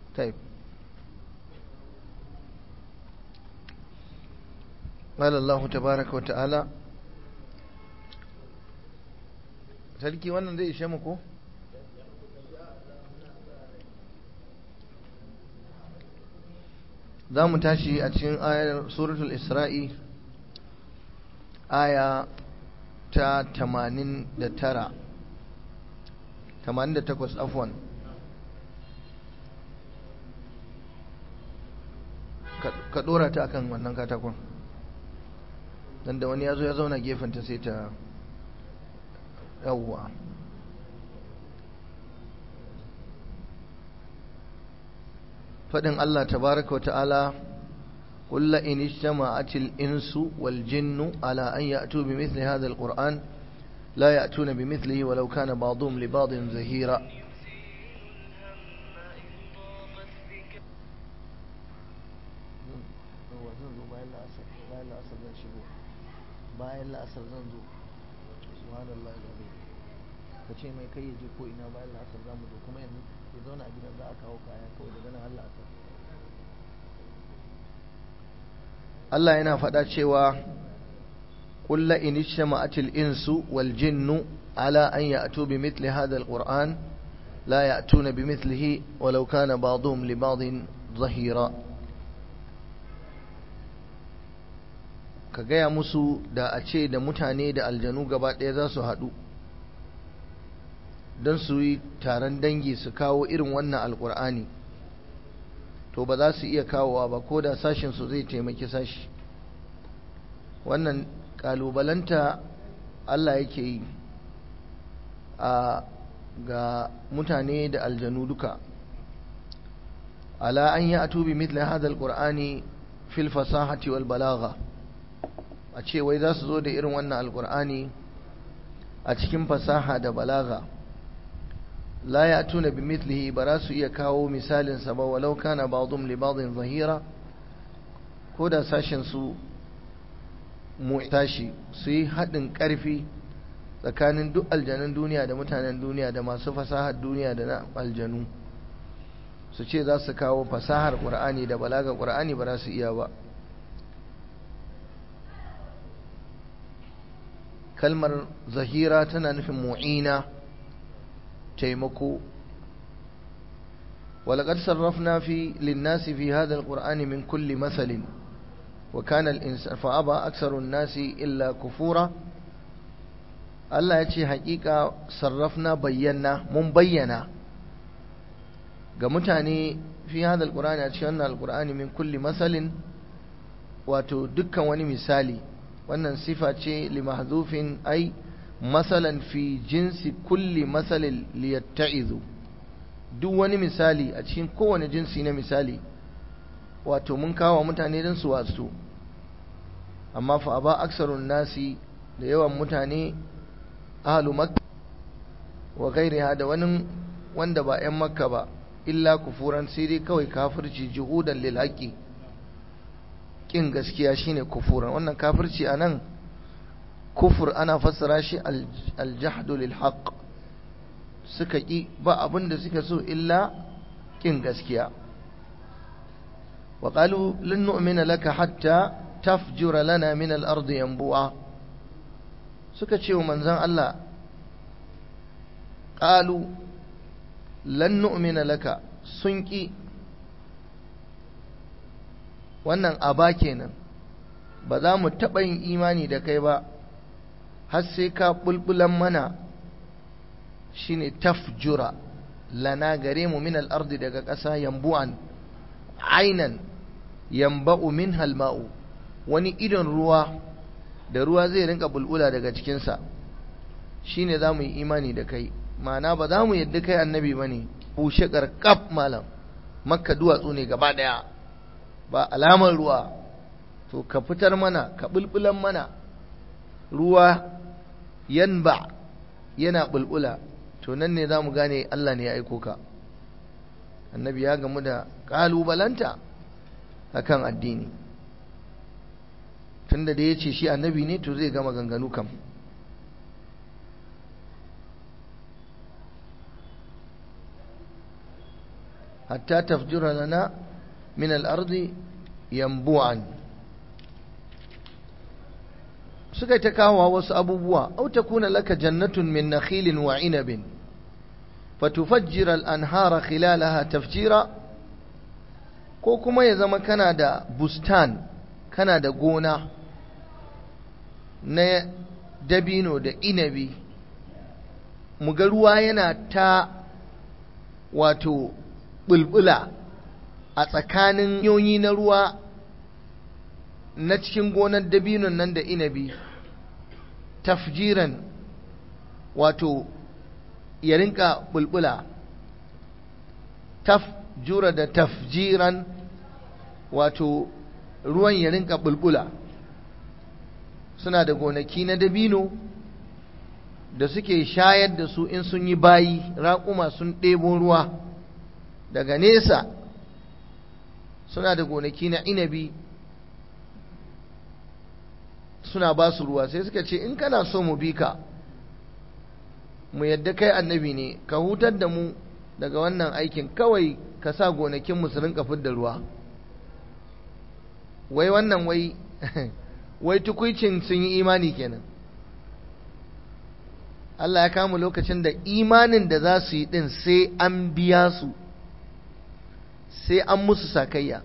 طيب قال الله تبارك وتعالى sarki wannan zai ishe mu ko za mu tashi a cikin ayar suratul isra'i aya ta 89 88 afwan ka dora ta akan wannan katakon dan da wani ya zo ya zauna gefenta sai ta yawwa faɗin Allah tabaraka wa ta'ala قل إن اجتمعت الإنس والجن على أن يأتوا بمثل هذا القرآن لا يأتون بمثله ولو كان بعضهم لبعض زهيرا bayan la'asar zan zo subhanallah alazim ka ce mai kai je ko ina bayan la'asar za mu zo kuma yanzu ya zauna a gidan za a kawo kaya kawai daga nan har la'asar Allah yana faɗa cewa قل لئن اجتمعت الإنس والجن على أن يأتوا بمثل هذا القرآن لا يأتون بمثله ولو كان بعضهم لبعض ظهيرا ka gaya musu da a ce da mutane da aljanu gaba ɗaya za su haɗu don su yi taron dangi su kawo irin wannan alƙur'ani to ba za su iya kawowa ba ko da sashinsu zai taimaki sashi wannan ƙalubalanta Allah yake yi a ga mutane da aljanu duka ala an yi atubi mitla hadal ƙur'ani fil fasahati wal balagha a ce wai za su zo da irin wannan alkur'ani a cikin fasaha da balaga la ya tuna bi mithlihi ba za su iya kawo misalinsa ba walau kana ba'dhum li ba'dhin zahira ko da sashen su tashi su yi haɗin ƙarfi tsakanin duk aljanun duniya da mutanen duniya da masu fasahar duniya da na aljanu su ce za su kawo fasahar ƙur'ani da balaga ƙur'ani ba za su iya ba kalmar zahira tana nufin mu'ina taimako ولقد صرفنا في للناس في هذا القرآن من كل مثل وكان الإنسان فأبى أكثر الناس إلا كفورا الله يتشي حقيقة صرفنا بينا من بينا قمتاني في هذا القرآن أتشينا القرآن من كل مثل وتدكا وني مثالي wannan sifa ce li mahdhufin ai masalan fi jinsi kulli masalin liyatta'izu duk wani misali a cikin kowane jinsi na misali wato mun kawo mutane don su wasu amma fa ba aksarun nasi da yawan mutane ahlu makka wa gairiha da wani wanda ba 'yan makka ba illa kufuran sai dai kawai kafirci juhudan lil haqqi kin gaskiya shine kufuran wannan kafirci anan kufur ana fassara shi aljahdu lil haqq suka ki ba abin da suka so illa kin gaskiya wa qalu lan nu'mina laka hatta tafjura lana min al-ardi yanbu'a suka ce wa manzon Allah qalu lan nu'mina laka sun ki wannan aba kenan ba za mu taɓa yin imani da kai ba har sai ka bulbulan mana shine tafjura lana gare mu min al-ardi daga ƙasa yambu'an ainan yamba'u min halma'u wani idon ruwa da ruwa zai rinka bulbula daga cikinsa shine za mu yi imani da kai ma'ana ba za mu yadda kai annabi ba ne bushe ƙarƙaf malam makka duwatsu ne gaba ɗaya ba alamar ruwa to ka fitar mana ka bulbulan mana ruwa yanba yana bulbula to nan ne za mu gane Allah ne ya aiko ka annabi ya gamu da ƙalubalanta akan addini tunda da ya ce shi annabi ne to zai gama ganganu kam hatta tafjura lana min al-ardi yanbu'an suka ta kawo wasu abubuwa au takuna laka jannatun min nakhilin wa inabin fatufajjira al-anhara khilalaha tafjira ko kuma ya zama kana da bustan kana da gona na dabino da inabi mu ga ruwa yana ta wato bulbula a tsakanin yoyi na ruwa na cikin gonar dabinon nan da inabi tafjiran wato ya rinka bulbula tafjura da tafjiran wato ruwan ya rinka bulbula suna da gonaki na dabino da suke shayar da su in sun yi bayi raƙuma sun ɗebo ruwa daga nesa suna da gonaki na inabi suna ba su ruwa sai suka ce in kana so mu bi ka mu yadda kai annabi ne ka hutar da mu daga wannan aikin kawai ka sa gonakinmu su rinka fidda ruwa wai wannan wai wai tukuicin sun yi imani kenan Allah ya kama lokacin da imanin da za su yi din sai an biya su sai an musu sakayya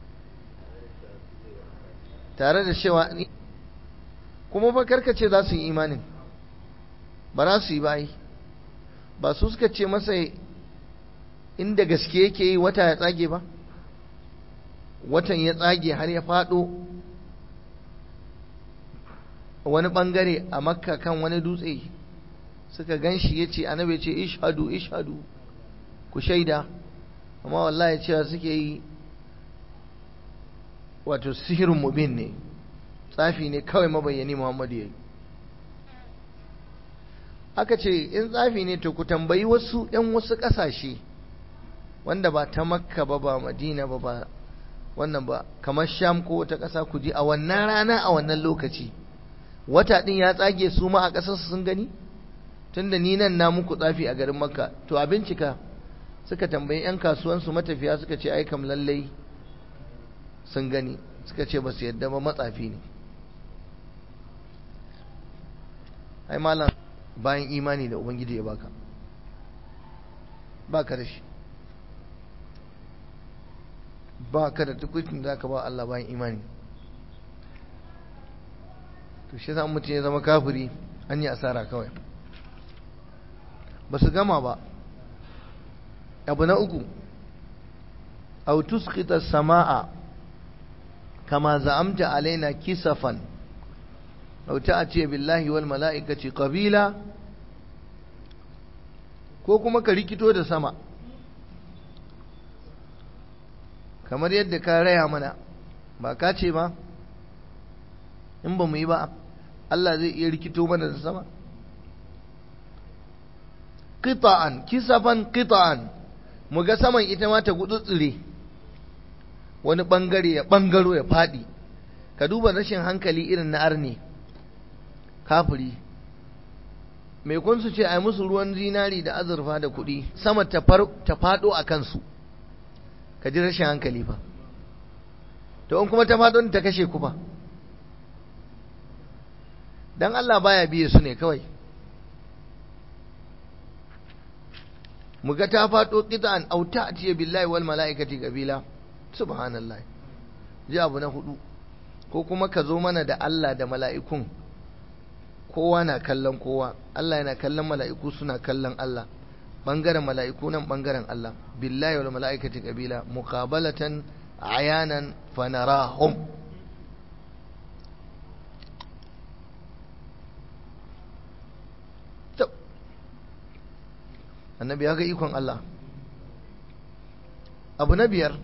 tare da cewa kuma fa karkace za su yi imanin ba za su yi bayi ba su suka ce masa inda gaske yake yi wata ya tsage ba watan ya tsage har ya faɗo wani ɓangare a makka kan wani dutse suka gan shi ya ce annabi ce ishadu ishadu ku shaida amma wallahi cewa suke yi wato sihirin mubin ne tsafi ne kawai mabayyani muhammadu ya yi aka ce in tsafi ne to ku tambayi wasu 'yan wasu ƙasashe wanda ba ta makka ba ba madina ba ba wannan ba kamar sham ko wata ƙasa ku ji a wannan rana a wannan lokaci wata ɗin ya tsage su ma a ƙasarsu sun gani tunda ni nan na muku tsafi a garin makka to a bincika suka tambayi 'yan kasuwansu matafiya suka ce ai kam lallai sun gani suka ce ba su yadda ba matsafi ne ai malam bayan imani da ubangiji ya baka baka da shi baka da tukutin da ka ba Allah bayan imani to shi yasa mutum ya zama kafiri an yi asara kawai ba su gama ba abu na uku aw tusqita samaa kama za'amta alaina kisafan aw ta'ti billahi wal mala'ikati qabila ko kuma ka rikito da sama kamar yadda ka raya mana ba ka ce ba in ba mu yi ba Allah zai iya rikito mana da sama qita'an kisafan qita'an mu ga saman ita ma ta gutsutsure wani bangare ya bangaro ya fadi ka duba rashin hankali irin na arne kafiri mai kun su ce a musu ruwan zinari da azurfa da kuɗi sama ta faɗo a kansu ka ji rashin hankali fa to in kuma ta faɗo ta kashe ku fa dan Allah baya biye su ne kawai mu ga ta faɗo qita'an aw ta'tiya billahi wal mala'ikati qabila subhanallah ji abu na hudu ko kuma ka zo mana da Allah da mala'ikun kowa na kallon kowa Allah yana kallon mala'iku suna kallon Allah bangaren mala'iku nan bangaren Allah billahi wal mala'ikati qabila muqabalatan ayanan fanarahum annabi ya ga ikon Allah abu na biyar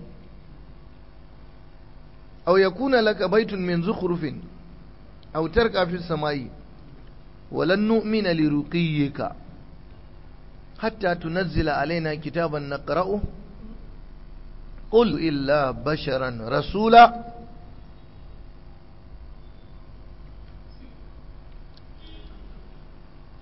aw yakuna laka baitun min zukhrufin aw tarqa fi samai walan nu'mina liruqiyyika hatta tunazzila alaina kitaban naqra'u qul illa basharan rasula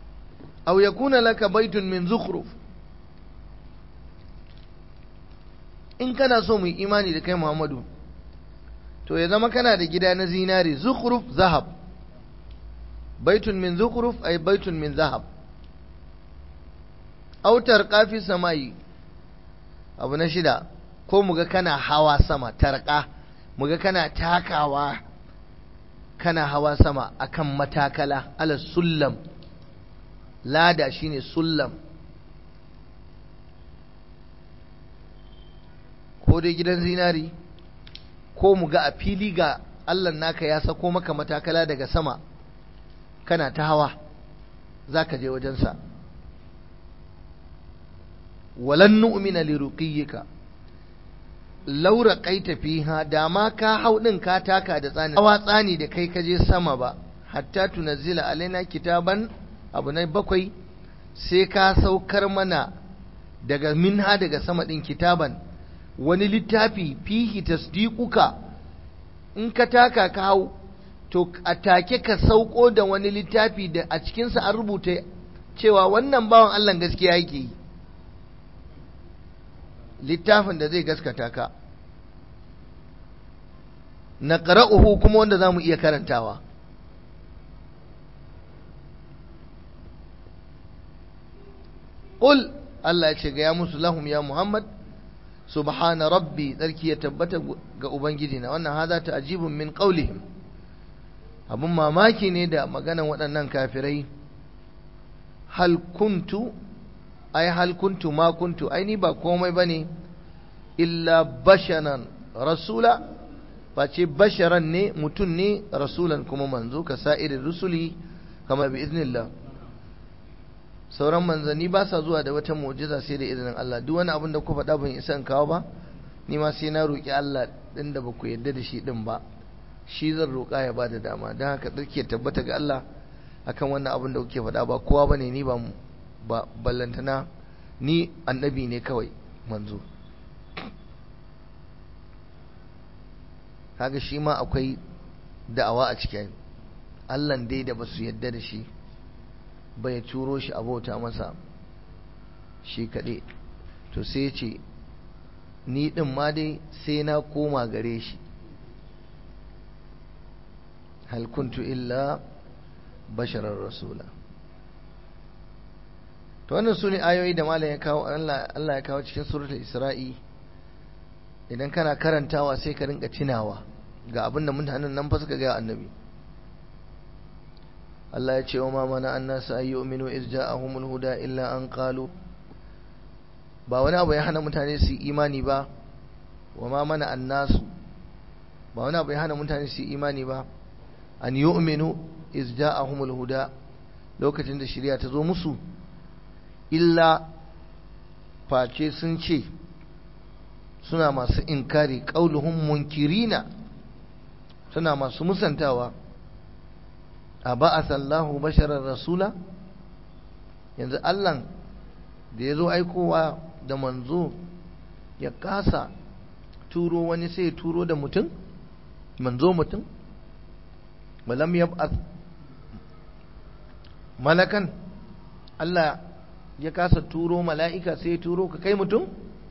aw yakuna laka baitun min zukhruf in kana so mu yi imani da kai Muhammadu to ya zama kana da gida na zinari zukhruf zahab baitun min zukhruf ay baitun min zahab autar kafi samai abu na shida ko muga kana hawa sama tarqa muga kana takawa kana hawa sama akan matakala ala sullam lada shine sullam ko dai gidan zinari ko mu ga a fili ga Allah naka ya sako maka matakala daga sama kana ta hawa za ka je wajensa walan nu'mina li ruqiyyika laura qaita fiha da ma ka hau din ka taka da tsani hawa tsani da kai ka je sama ba hatta tunazzila alaina kitaban abu na bakwai sai ka saukar mana daga minha daga sama din kitaban wani littafi fihi tasdiquka in ka taka ka hau to a take ka sauko da wani littafi da a cikinsa an rubuta cewa wannan bawan Allah gaskiya yake yi littafin da zai gaskata ka na ƙara'uhu kuma wanda za mu iya karantawa ƙul Allah ya ce ga ya musu lahum ya Muhammad subhana rabbi tsarki ya tabbata ga ubangiji na wannan haza ta ajibun min qaulihim abun mamaki ne da maganan waɗannan kafirai hal kuntu ai hal kuntu ma kuntu ai ni ba komai bane illa basharan rasula face basharan ne mutum ne rasulan kuma manzo ka sa'irin rusuli kama bi iznillah sauran manzanni ba sa zuwa da wata mu'jiza sai da izinin Allah duk wani abin da ku faɗa ban isa in kawo ba ni ma sai na roƙi Allah ɗin da ba ku yarda da shi ɗin ba shi zan roƙa ya bada dama don haka tsarki tabbata ga Allah akan wannan abin da kuke faɗa ba kowa bane ni ba ba ballantana ni annabi ne kawai manzo kaga shi ma akwai da'awa a cikin Allah dai da basu yarda da shi bai turo shi abota masa shi kaɗai to sai ce ni ɗin ma dai sai na koma gare shi hal kuntu illa basharar rasula to wannan su ne ayoyi da malam ya kawo Allah ya kawo cikin suratul isra'i idan kana karantawa sai ka rinka tunawa ga abin da mutanen nan fa suka ga annabi Allah ya ce wa ma mana annasu ay yu'minu iz ja'ahumul huda illa an qalu ba wani abu ya hana mutane su imani ba wa ma mana annasu ba wani abu ya hana mutane su imani ba an yu'minu iz ja'ahumul huda lokacin da shari'a ta zo musu illa face sun ce suna masu inkari qauluhum munkirina suna masu musantawa a ba'asallahu basharar rasula yanzu Allah da ya zo aikowa da manzo ya kasa turo wani sai ya turo da mutum manzo mutum balam yab'ath malakan Allah ya kasa turo mala'ika sai ya turo ka kai mutum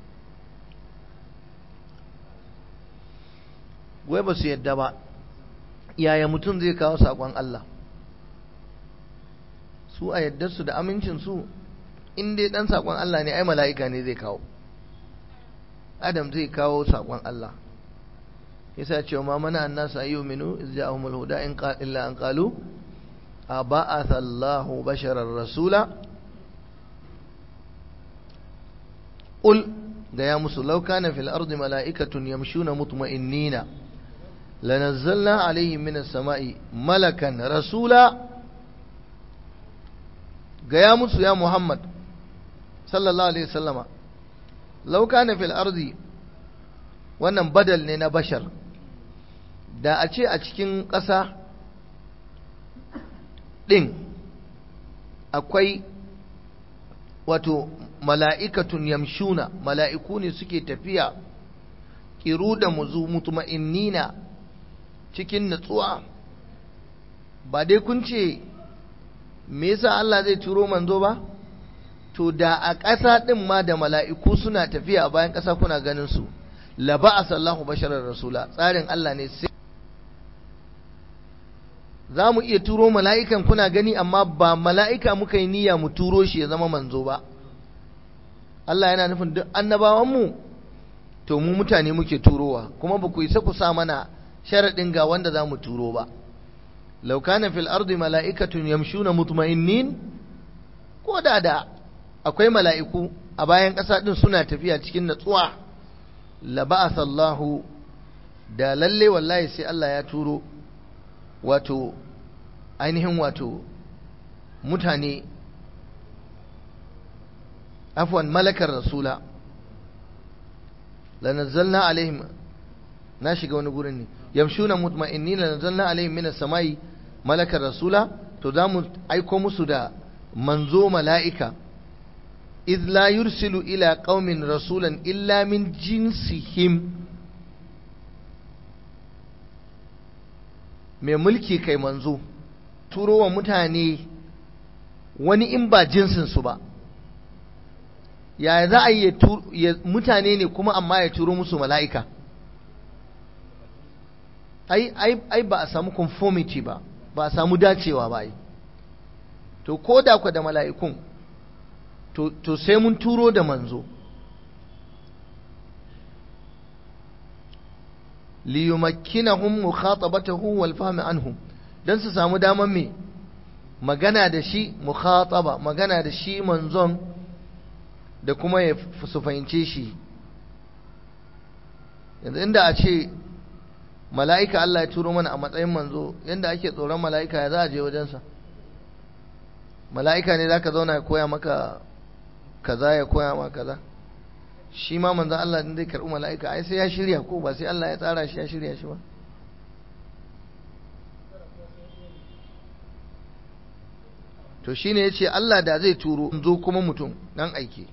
wai ba su yadda ba yaya mutum zai kawo saƙon Allah su a yadda su da amincinsu in dai ɗan saƙon Allah ne ai mala'ika ne zai kawo adam zai kawo saƙon Allah yasa cewa ma mana annasu ayyu minu iz ja'ahumul huda in illa an qalu aba'atha Allahu basharar rasula qul ga ya musu law kana fil ardi mala'ikatun yamshuna mutma'innina lanazzalna alaihim minas sama'i malakan rasula ga ya musu ya Muhammad sallallahu alaihi wasallama law kana fil ardi wannan badal ne na bashar da a ce a cikin ƙasa ɗin akwai wato mala'ikatun yamshuna mala'iku ne suke tafiya ƙiru da muzu mutuma'innina cikin natsuwa ba dai kun ce me yasa Allah zai turo manzo ba to da a ƙasa ɗin ma da mala'iku suna tafiya a bayan ƙasa kuna ganin su la ba'asa Allahu basharar rasula tsarin Allah ne sai za mu iya turo mala'ikan kuna gani amma ba mala'ika muka yi niyya mu turo shi ya zama manzo ba Allah yana nufin duk annabawanmu to mu mutane muke turowa kuma ba ku isa ku sa mana sharaɗin ga wanda za mu turo ba law kana fil ardi mala'ikatun yamshuna mutma'innin ko da da akwai mala'iku a bayan ƙasa ɗin suna tafiya cikin natsuwa la ba'atha Allahu da lalle wallahi sai Allah ya turo wato ainihin wato mutane afwan malakar rasula lanazzalna alaihim na shiga wani gurin ne yamshuna mutma'innin lanazzalna alaihim minas samai malakar rasula to za mu aiko musu da manzo mala'ika إذ لا يرسل إلى قوم رسولا إلا من جنسهم mai mulki kai manzo turo wa mutane wani in ba jinsinsu ba yaya za a yi mutane ne kuma amma ya turo musu mala'ika ai, ai, ai ba a samu conformity ba ba a samu dacewa ba ai to ko da ku da mala'ikun to, to sai mun turo da manzo liyumakkinahum mukhatabatahu wal fahmi anhum dan su samu daman me magana da shi mukhataba magana da shi manzon da kuma ya su fahimce shi yanzu inda a ce mala'ika Allah ya turo mana a matsayin manzo yanda ake tsoron mala'ika ya za a je wajensa mala'ika ne za ka zauna ya koya maka kaza ya koya ma kaza shi ma manzan Allah din zai karɓi mala'ika ai sai ya shirya ko ba sai Allah ya tsara shi ya shirya shi ba to shine yace Allah da zai turo zo kuma mutum dan aike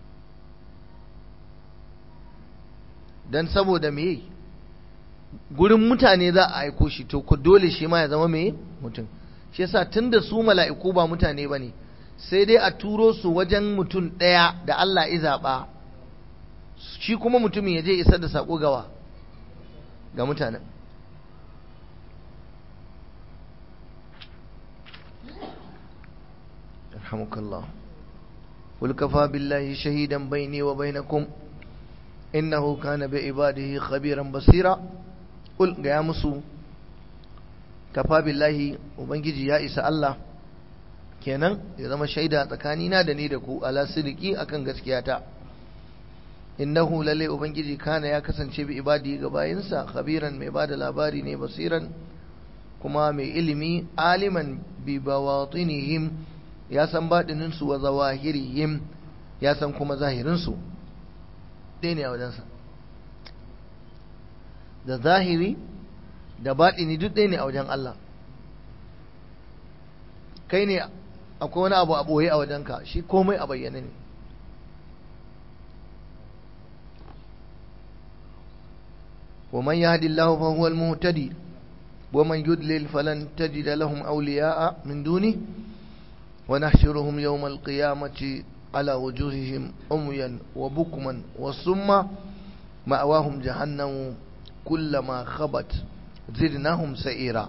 dan saboda me gurin mutane za a aiko shi to ku dole shi ma ya zama me mutum shi yasa tunda su mala'iku ba mutane bane sai dai a turo su wajen mutum ɗaya da Allah ya zaɓa shi kuma mutumin ya je isar da saƙo gawa ga mutanen yarhamukallah قل كفى بالله شهيدا بيني وبينكم إنه كان بعباده خبيرا بصيرا قل يا مسو كفى بالله وبنجي يا إسا الله kenan ya zama shaida tsakanina da ni da ku ala sidiki akan gaskiyata innahu lalle ubangiji kana ya kasance bi ibadi ga bayinsa khabiran mai bada labari ne basiran kuma mai ilimi aliman bi bawatinihim ya san badinin su wa zawahirihim ya san kuma zahirin su dai ne a wajensa da zahiri da baɗini duk ɗaya ne a wajen Allah kai ne akwai wani abu a ɓoye a wajenka shi komai a bayyane ne ومن يهد الله فهو المهتدي ومن يدلل فلن تجد لهم أولياء من دونه ونحشرهم يوم القيامة على وجوههم عميا وبكما وصما مأواهم جهنم كلما خبت زدناهم سئيرا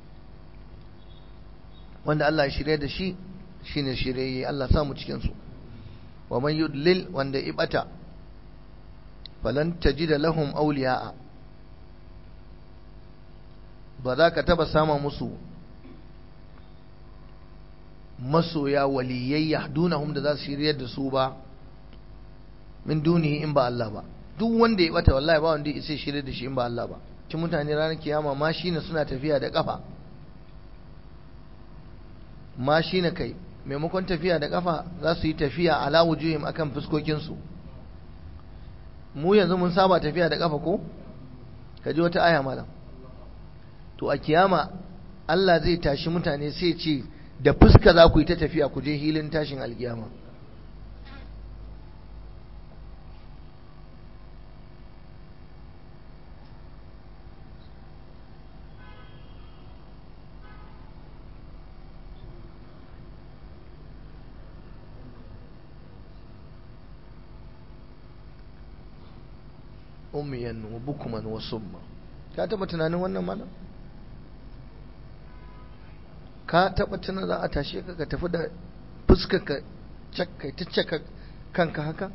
wanda Allah ya shirye da shi shine shirye Allah samu cikin su wa man yudlil wanda ibata falan tajida lahum awliya'a ba za ka taba sama musu masoya waliyai yahdunahum da za su shiryar da su ba min dunihi in ba Allah ba duk wanda ya bata wallahi ba wanda ya isa shirye da shi in ba Allah ba ci mutane ranar kiyama ma shine suna tafiya da kafa ma shine kai maimakon tafiya da kafa za su yi tafiya ala wujuhim akan fuskokinsu mu yanzu mun saba tafiya da kafa ko ka ji wata aya malam to a kiyama Allah zai tashi mutane sai ce da fuska za ku yi ta tafiya ku je hilin tashin alkiyama umiyan wa bukuman wa summa ka taba tunanin wannan mana ka taba tunanin za a tashe ka ka tafi da fuskar ka kai ta caka kanka haka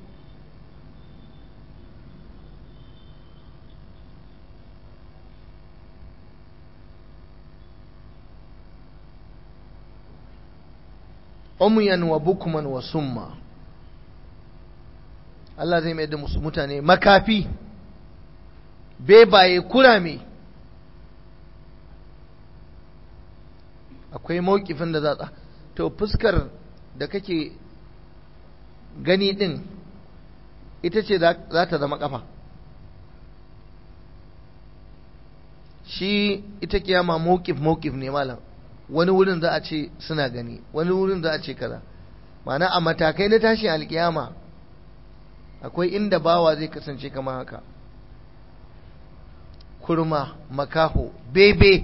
umyan wa bukman wa summa Allah zai mai da musu mutane makafi bebaye kurame akwai mawkifin da za to fuskar da kake gani din ita ce za ta zama kafa shi ita kiyama mawkif mawkif ne malam wani wurin za a ce suna gani wani wurin za a ce kaza ma'ana a matakai na tashin alkiyama akwai inda bawa zai kasance kamar haka kurma makaho bebe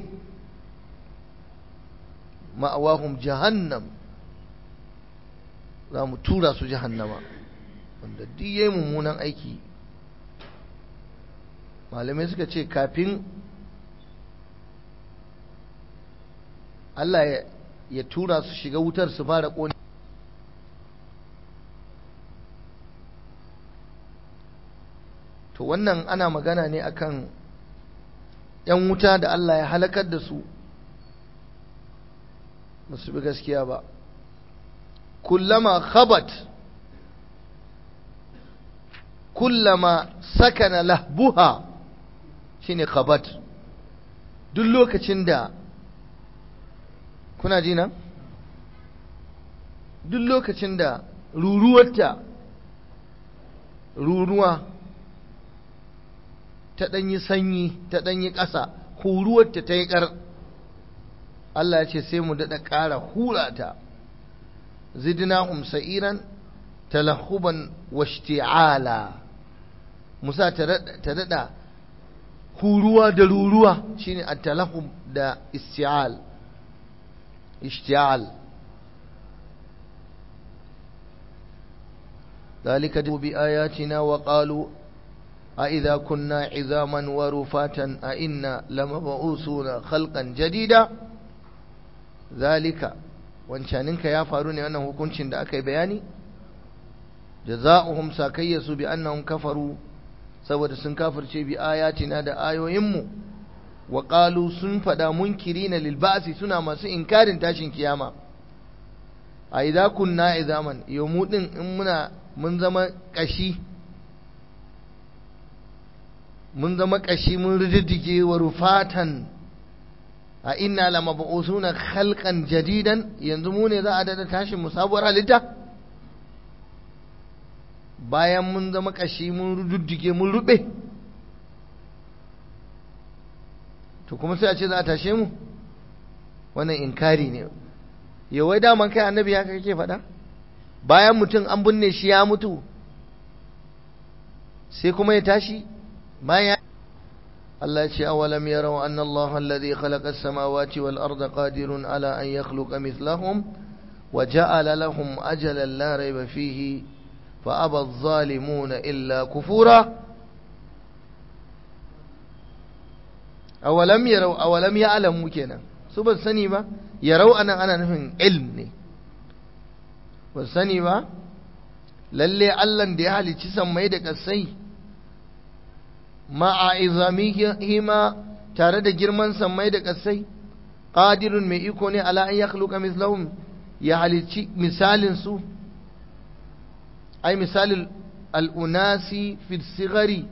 ma'awahum jahannam za mu tura su jahannama wanda duk yayi mummunan aiki malamai suka ce kafin Allah ya tura su shiga wutar su fara ƙone to wannan ana magana ne akan ‘yan wuta da Allah ya halakar da su ba su bi gaskiya ba kullama khabat kullama sakana lahbuha shine khabat duk lokacin da kuna ji na duk lokacin da ruruwarta ruruwa ta ɗanyi sanyi ta ɗanyi ƙasa huruwarta ta yi ƙar Allah ya ce sai mu daɗa ƙara hura ta zidna sa'iran talahuban washti'ala musa ta daɗa huruwa da ruruwa shine at-talahum da isti'al اشتعال ذلك بآياتنا وقالوا أئذا كنا عظاما ورفاتا أئنا لمبعوثون خلقا جديدا ذلك wancaninka ya faru ne wannan hukuncin da aka yi bayani jaza'uhum sakayyasu bi annahum kafaru saboda sun kafirce bi ayatina da ayoyinmu wa qalu sun fada munkirina lil ba'si suna masu inkarin tashin kiyama a idza kunna izaman yomu din in muna mun zama kashi mun zama kashi mun riddige wa rufatan a inna lamab'usuna khalqan jadidan yanzu mu ne za a dada tashin mu sabuwar halitta bayan mun zama kashi mun riddige mun rube to kuma sai a ce za a tashe mu wannan inkari ne yawai daman kai annabi haka kake faɗa bayan mutum an binne shi ya mutu sai kuma ya tashi bayan Allah ya ce awalam yarau anna Allah alladhi khalaqa as-samawati wal arda qadirun ala an yakhluqa mithlahum wa ja'ala lahum ajalan la rayba fihi fa aba adh-dhalimuna illa kufura awalam yarau awalam ya'lamu kenan su ban sani ba yarau anan ana nufin ilm ne ban sani ba lalle Allah da ya halicci sammai da kasai ma'a izamihima tare da girman sammai da kasai qadirun mai iko ne ala an yakhluqa mislahum ya halicci misalin su ai misalin al'unasi fi sigari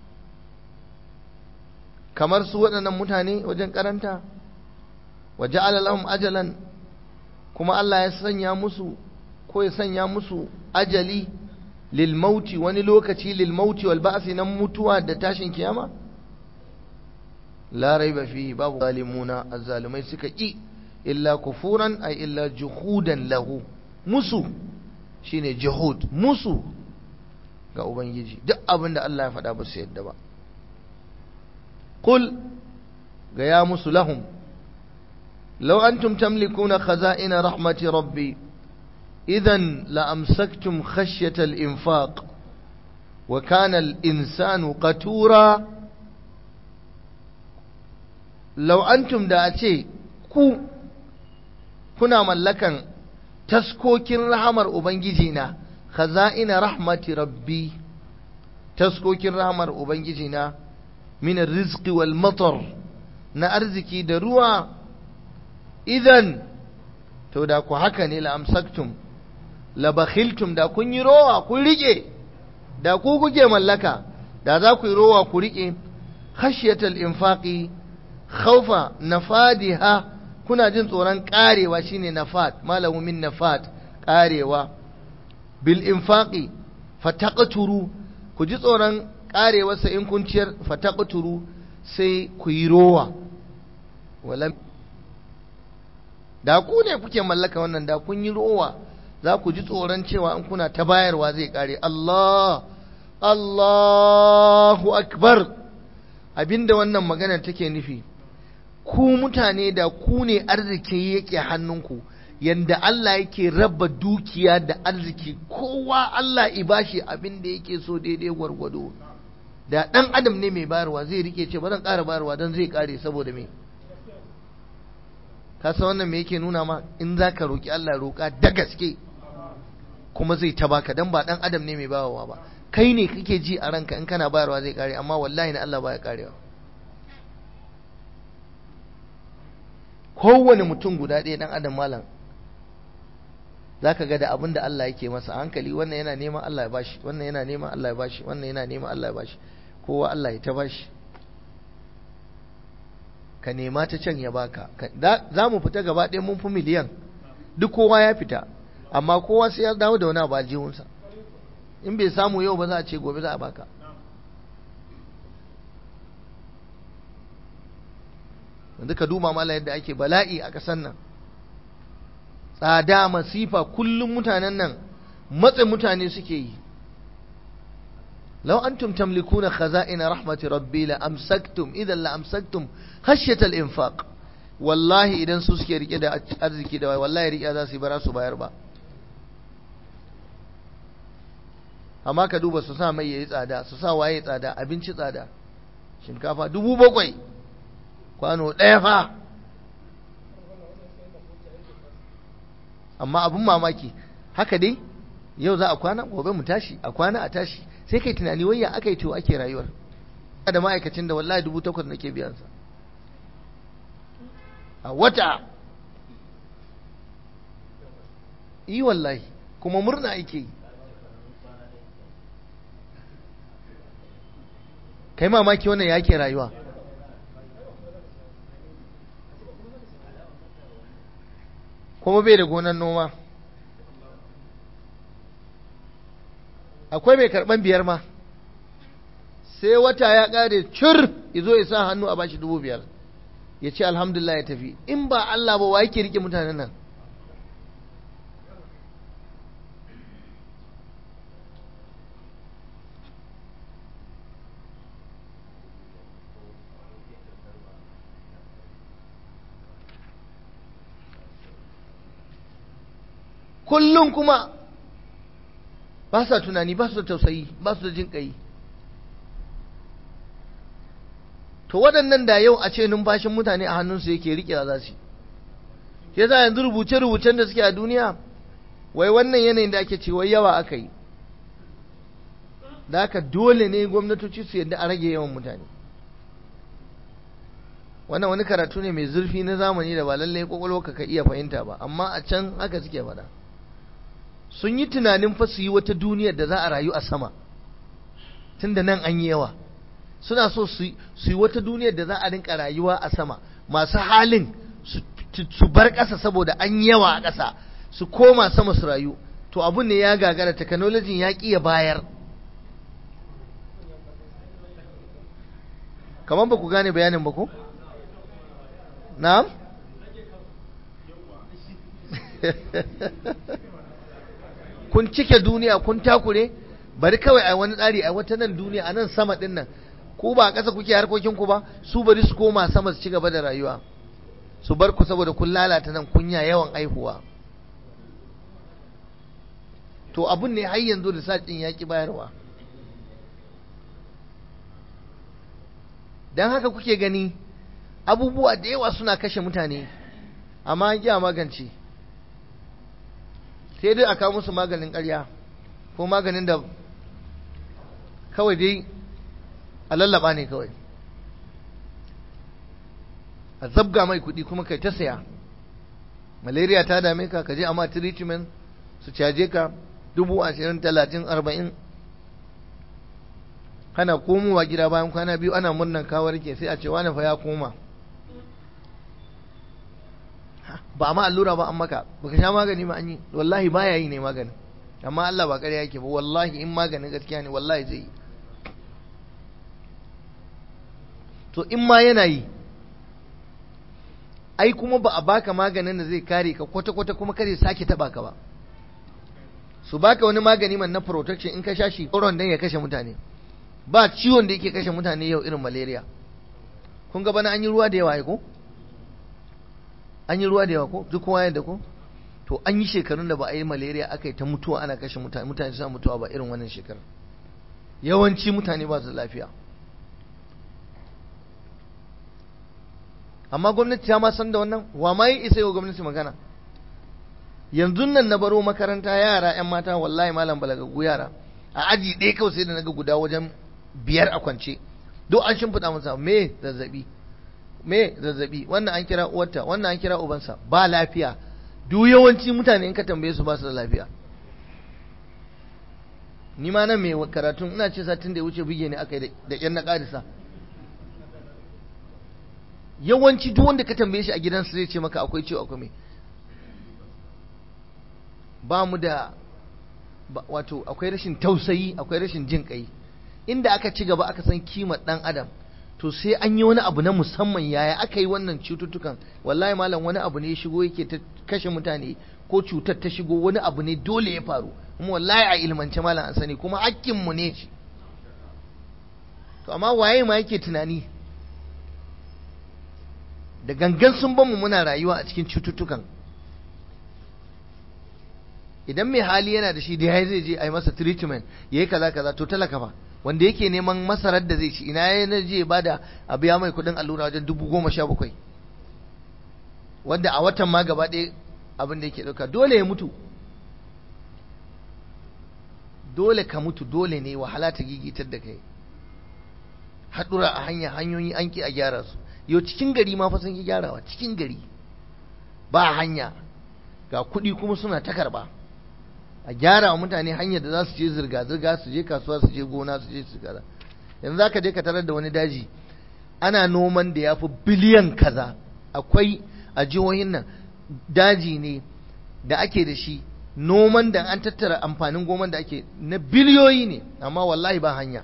kamar su waɗannan mutane wajen karanta wa ja'ala lahum ajalan kuma Allah ya sanya musu ko ya sanya musu ajali lil mauti wani lokaci lil mauti wal ba'si nan mutuwa da tashin kiyama la raiba fihi babu zalimuna azzalimai suka ki illa kufuran ay illa juhudan lahu musu shine juhud musu ga ubangiji duk abin da Allah ya faɗa ba su yadda ba qul ga ya musu lahum law antum tamlikuna khaza'ina rahmati rabbi idan la amsaktum khashyata al-infaq wa kana al-insanu qatura law antum da a ce ku kuna mallakan taskokin rahamar ubangiji na khaza'ina rahmati rabbi taskokin rahamar ubangiji na min rizqi wal matar na arziki da ruwa idan to da ku haka ne la amsaktum la bakhiltum da kun yi rowa kun rike da ku kuke mallaka da za ku yi rowa ku rike khashyatal infaqi khawfa nafadiha kuna jin tsoron karewa shine nafad malamu min nafad karewa bil infaqi fataqturu ku ji tsoron karewarsa in kun ciyar fataqturu sai ku yi rowa walam da ku ne kuke mallaka wannan da kun yi rowa za ku ji tsoron cewa in kuna ta bayarwa zai kare Allah Allahu akbar abinda wannan magana take nufi ku mutane da ku ne arziki yake hannunku yanda Allah yake raba dukiya da arziki kowa Allah ibashi abin da yake so daidai gwargwado da ɗan adam ne mai bayarwa zai rike ce ba zan ƙara bayarwa don zai ƙare saboda me ka san wannan me yake nuna ma in za ka roƙi Allah roƙa da gaske kuma zai ta baka dan ba ɗan adam ne mai bayarwa ba kai ne kake ji a ranka in kana bayarwa zai ƙare amma wallahi na Allah baya ƙarewa kowane mutum guda ɗaya ɗan adam malam za ka ga da abin da Allah yake masa hankali wannan yana neman Allah ya bashi wannan yana neman Allah ya bashi wannan yana neman Allah ya bashi kowa Allah ya ta bashi ka nema ta can ya baka za mu fita gaba ɗaya mun fi miliyan duk kowa ya fita amma kowa sai ya dawo da wani abu aljihunsa in bai samu yau ba za a ce gobe za a baka yanzu ka duba mala yadda ake bala'i a ƙasar nan tsada masifa kullum mutanen nan matsa mutane suke yi law antum tamlikuna khaza'ina rahmati rabbi la amsaktum idan la amsaktum khashyata al-infaq wallahi idan su suke rike da arziki da wallahi rike za su yi bara su bayar ba amma ka duba su sa mai yayi tsada su sa waye tsada abinci tsada shinkafa dubu bakwai kwano ɗaya fa amma abin mamaki haka dai yau za a kwana gobe mu tashi a kwana a tashi sai kai tunani wayya aka yi to ake rayuwar da ma'aikacin da wallahi dubu takwas nake biyansa a wata yi wallahi kuma murna ake yi kai mamaki wannan ya ke rayuwa kuma bai da gonan noma akwai mai karban biyar ma sai wata ya kare cir izo ya sa hannu a bashi dubu biyar ya ce alhamdulillah ya tafi in ba Allah ba wa yake rike mutanen nan kullum kuma ba sa tunani ba su da tausayi ba su da jin ƙai to waɗannan da yau a ce numfashin mutane a hannunsu yake riƙe za su ke za yanzu rubuce-rubucen da suke a duniya wai wannan yanayin da ake ce wai yawa aka yi da haka dole ne gwamnatoci su yadda a rage yawan mutane wannan wani karatu ne mai zurfi na zamani da ba lallai kwakwalwa ka iya fahimta ba amma a can haka suke faɗa sun yi tunanin fa su yi wata duniyar da za a rayu a sama tun da nan an yi yawa suna so su yi wata duniyar da za a rinka rayuwa a sama masu halin su bar ƙasa saboda an yi yawa a ƙasa su koma sama su rayu to abun ne ya gagara technology ya ƙi ya bayar kamar ba ku gane bayanin ba ko? na'am? kun cike duniya kun takure bari kawai a wani tsari a wata nan duniya a nan sama din nan ku ba a ƙasa kuke harkokin ku ba su bari su koma sama su ci gaba da rayuwa su bar ku saboda kun lalata nan kunya yawan aihuwa to abun ne har yanzu da din ya ki bayarwa don haka kuke gani abubuwa da yawa suna kashe mutane amma an ƙi magance sai dai a kawo musu maganin ƙarya ko maganin da kawai dai a lallaba ne kawai a zabga mai kuɗi kuma kai ta saya malaria ta dame ka ka je amma treatment su caje ka dubu ashirin talatin arba'in kana komowa gida bayan kwana biyu ana murnan kawar ke sai a ce wani fa ya koma ba ma allura ba an maka baka sha magani ba an yi wallahi baya yi ne magani amma Allah ba ƙarya yake ba wallahi in maganin gaskiya ne wallahi zai yi to in ma yana yi ai kuma ba a baka maganin da zai kare ka kwata-kwata kuma kare sake taba ka ba su baka wani magani man na protection in ka sha shi koron dan ya kashe mutane ba ciwon da yake kashe mutane yau irin malaria kun ga bana an yi ruwa da yawa ko an yi ruwa da yawa ko duk kowa yadda ko to an yi shekarun da ba a yi malaria aka yi ta mutuwa ana kashe mutane mutane suna mutuwa ba irin wannan shekarar yawanci mutane ba su lafiya amma gwamnati ta ma san da wannan wa ma yi isa yau gwamnati magana yanzu nan na baro makaranta yara yan mata wallahi malam balagagu yara a aji ɗaya kawai sai da naga guda wajen biyar a kwance duk an shimfiɗa masa me zazzabi me zazzabi wannan an kira uwarta wannan an kira ubansa ba lafiya duk yawanci mutane in ka tambaye su ba su da lafiya ni ma nan mai karatun ina ce satin da ya wuce bige ne aka yi da ƙyan na ƙarisa yawanci duk wanda ka tambaye shi a gidansa zai ce maka akwai ciwo akwai mai ba mu da wato akwai rashin tausayi akwai rashin jin kai inda aka ci gaba aka san kimar dan adam to sai an yi wani abu na musamman yaya aka yi wannan cututtukan wallahi malam wani abu ne ya shigo yake ta kashe mutane ko cutar ta shigo wani abu ne dole ya faru kuma wallahi a ilmance malam an sani kuma hakkinmu ne shi to amma waye ma yake tunani da gangan sun bamu muna rayuwa a cikin cututtukan idan mai hali yana da shi da ya zai je a yi masa treatment ya yi kaza kaza to talaka fa wanda yake neman masarar da zai ci ina ya je ba da a biya mai kudin allura wajen dubu goma sha bakwai wanda a watan ma gaba ɗaya abin da yake ɗauka dole ya mutu dole ka mutu dole ne wahala ta gigitar da kai haɗura a hanya hanyoyi an ki a gyara su yau cikin gari ma fa sun ki gyarawa cikin gari ba hanya ga kuɗi kuma suna ta karɓa a gyara wa mutane hanyar da za su je zirga-zirga su je kasuwa su je gona su je su kaza yanzu za ka je ka tarar da wani daji ana noman da ya fi biliyan kaza akwai a jihohin nan daji ne da ake da shi noman da an tattara amfanin goman da ake na biliyoyi ne amma wallahi ba hanya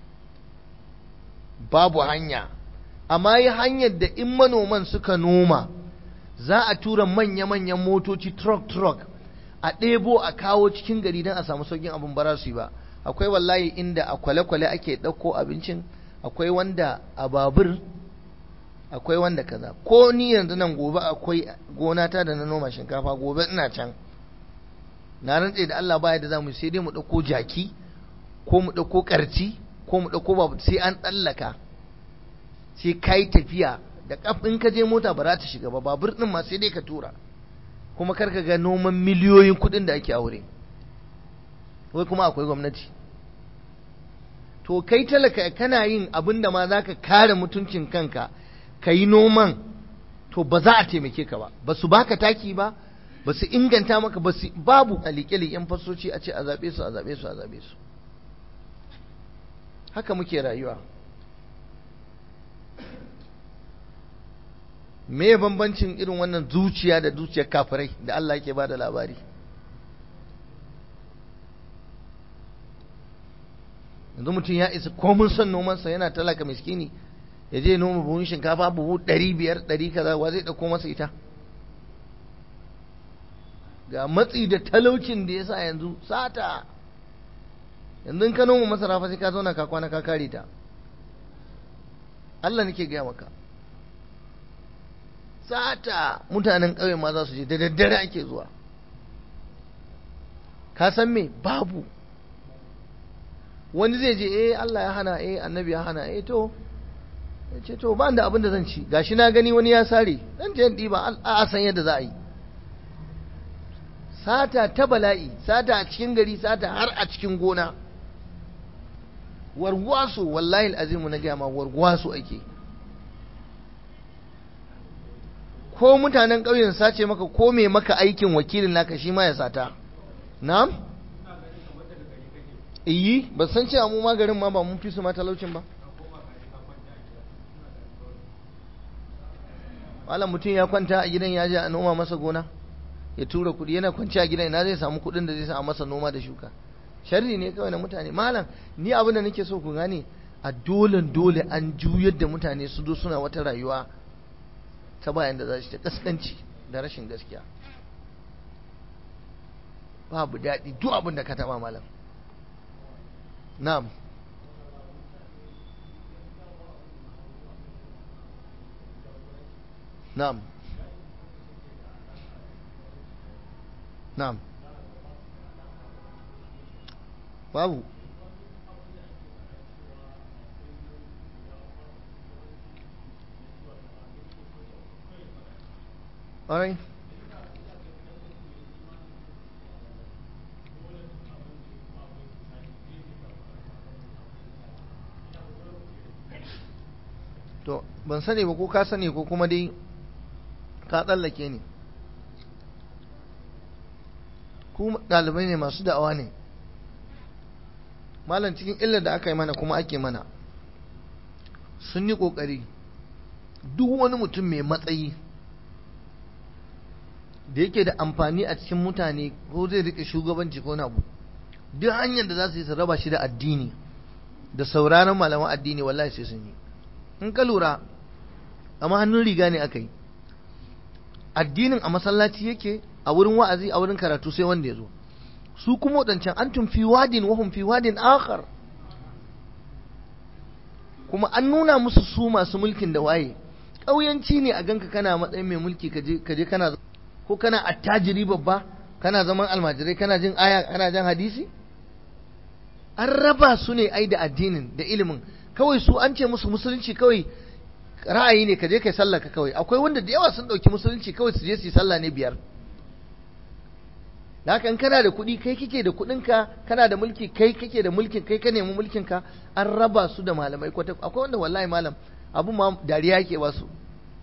babu hanya amma yi hanyar da in manoman suka noma za a tura manya-manyan motoci truck-truck a ɗebo a kawo cikin gari don a samu saukin abin bara su yi ba akwai wallahi inda a kwale-kwale ake ɗauko abincin akwai wanda a babur akwai wanda kaza ko ni yanzu nan gobe akwai gona ta da na noma shinkafa gobe ina can na rantse da Allah baya da zamu sai dai mu ɗauko jaki ko mu ɗauko ƙarci ko mu ɗauko babu sai an tsallaka sai kai tafiya da kafin ka je mota ba za ta shiga ba babur ɗin ma sai dai ka tura kuma kar ka ga noman miliyoyin kuɗin da ake aure wai kuma akwai gwamnati to kai talaka kana yin abin da ma za ka kare mutuncin kanka ka yi noman to ba za a taimake ka ba ba su baka taki ba ba su inganta maka ba su babu a liƙe-liƙen fasoci a ce a zaɓe su a zaɓe su a zaɓe su haka muke rayuwa me bambancin irin wannan zuciya da zuciyar kafirai da Allah yake ba da labari yanzu mutum ya isa komin son nomansa yana talaka miskini ya je noma buhun shinkafa buhu ɗari biyar ɗari kaza wa zai ɗauko masa ita ga matsi da talaucin da ya sa yanzu sata yanzu in ka noma masara fa sai ka zauna ka kwana ka kare ta Allah nake gaya maka sata mutanen ƙauye ma za su je da daddare ake zuwa ka san me babu wani zai je eh Allah ya hana eh annabi ya hana eh to ya ce to ba da abin da zan ci gashi na gani wani ya sare zan je ɗiba a san yadda za a yi sata ta bala'i sata a cikin gari sata har a cikin gona wargwaso wallahi azimu na gama wargwaso ake ko mutanen ƙauyen sace maka ko me maka aikin wakilin naka shi ma ya sata na'am iyi ba san cewa mu magarin ma ba mun fi su ma talaucin ba malam mutum ya kwanta a gidan ya je a noma masa gona ya tura kuɗi yana kwanci a gidan ina zai samu kuɗin da zai sa masa noma da shuka sharri ne kawai na mutane malam ni abin da nake so ku gane a dole dole an juyar da mutane su zo suna wata rayuwa ta bayan da za su ta kaskanci da rashin gaskiya babu daɗi duk abin da ka taɓa malam na'am na'am na'am babu alright to ban sani ba ko ka sani ko kuma dai ka tsallake ni ku ɗalibai ne masu da'awa ne malam cikin illar da aka yi mana kuma ake mana sun yi ƙoƙari duk wani mutum mai matsayi da yake da amfani a cikin mutane ko zai rike shugabanci ko abu duk hanyar da za su yi su raba shi da addini da sauraron malaman addini wallahi sai sun yi in ka lura amma hannun riga ne aka yi addinin a masallaci yake a wurin wa'azi a wurin karatu sai wanda ya zo su kuma wadancan antum fi wadin wa hum fi wadin akhar kuma an nuna musu su masu mulkin da waye ƙauyanci ne a ganka kana matsayin mai mulki kaje kaje kana ko kana attajiri babba kana zaman almajirai kana jin aya kana jin hadisi an raba su ne ai da addinin da ilimin kawai su an ce musu musulunci kawai ra'ayi ne kaje kai sallah ka kawai akwai wanda da yawa sun dauki musulunci kawai su je su yi sallah ne biyar da haka in kana da kuɗi kai kike da kuɗinka kana da mulki kai kake da mulkin kai ka nemi mulkin ka an raba su da malamai kwata akwai wanda wallahi malam abu ma dariya yake ba su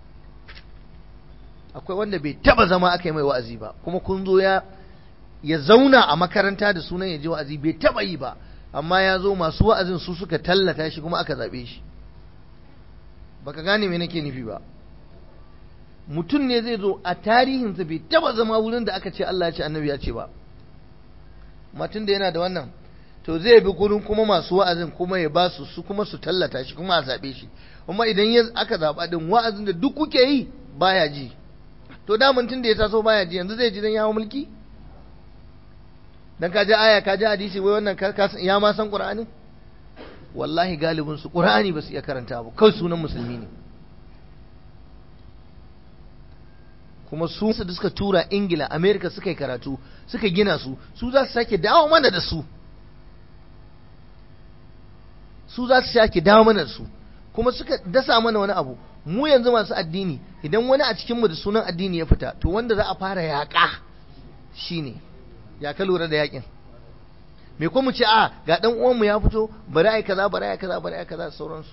akwai wanda bai taba zama aka yi mai wa'azi ba kuma kun zo ya ya zauna a makaranta da sunan ya je wa'azi bai taba yi ba amma ya zo masu wa'azin su suka tallata shi kuma aka zabe shi baka gane me nake nufi ba mutum ne zai zo a tarihinsa bai taba zama wurin da aka ce Allah ya ce annabi ya ce ba matun da yana da wannan to zai bi gurin kuma masu wa'azin kuma ya ba su su kuma su tallata shi kuma a zabe shi kuma idan ya aka zaba din wa'azin da duk kuke yi baya ji to da tun da ya taso baya ji yanzu zai ji dan yawo mulki dan ka ji aya ka ji hadisi wai wannan ya ma san qur'ani wallahi galibin su qur'ani ba su iya karanta ba kawai sunan musulmi ne kuma su da suka tura ingila america suka yi karatu suka gina su su za su sake dawo mana da su su za su sake dawo mana da su kuma suka dasa mana wani abu mu yanzu masu addini idan wani a cikinmu da sunan addini ya fita to wanda za a fara yaƙa shine ya ka lura da yaƙin me kuma ce a ga dan uwanmu ya fito bari ai kaza bari ai kaza bari ai kaza sauransu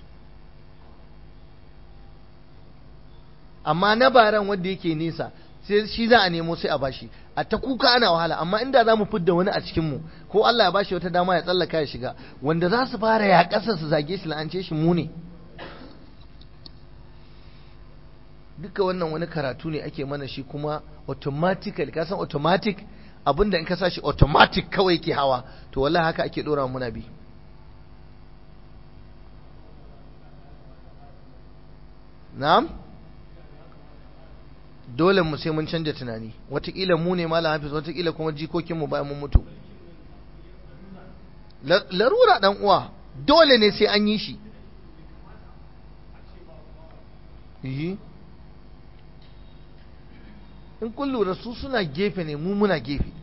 amma na baran wanda yake nesa sai shi za a nemo sai a bashi a ta kuka ana wahala amma inda za mu fidda wani a cikinmu ko Allah ya bashi wata dama ya tsallaka ya shiga wanda za su fara ya ƙasa su zage shi la'ance shi mu ne duka wannan wani karatu ne ake mana shi kuma automatically ka san automatic abinda in ka sa shi automatic kawai ke hawa to wallahi haka ake dora muna bi na'am dole mu sai mun canja tunani watakila mu ne malam hafiz watakila kuma jikokin mu bayan mun mutu larura dan uwa dole ne sai an yi shi yi in kun lura su suna gefe ne mu muna gefe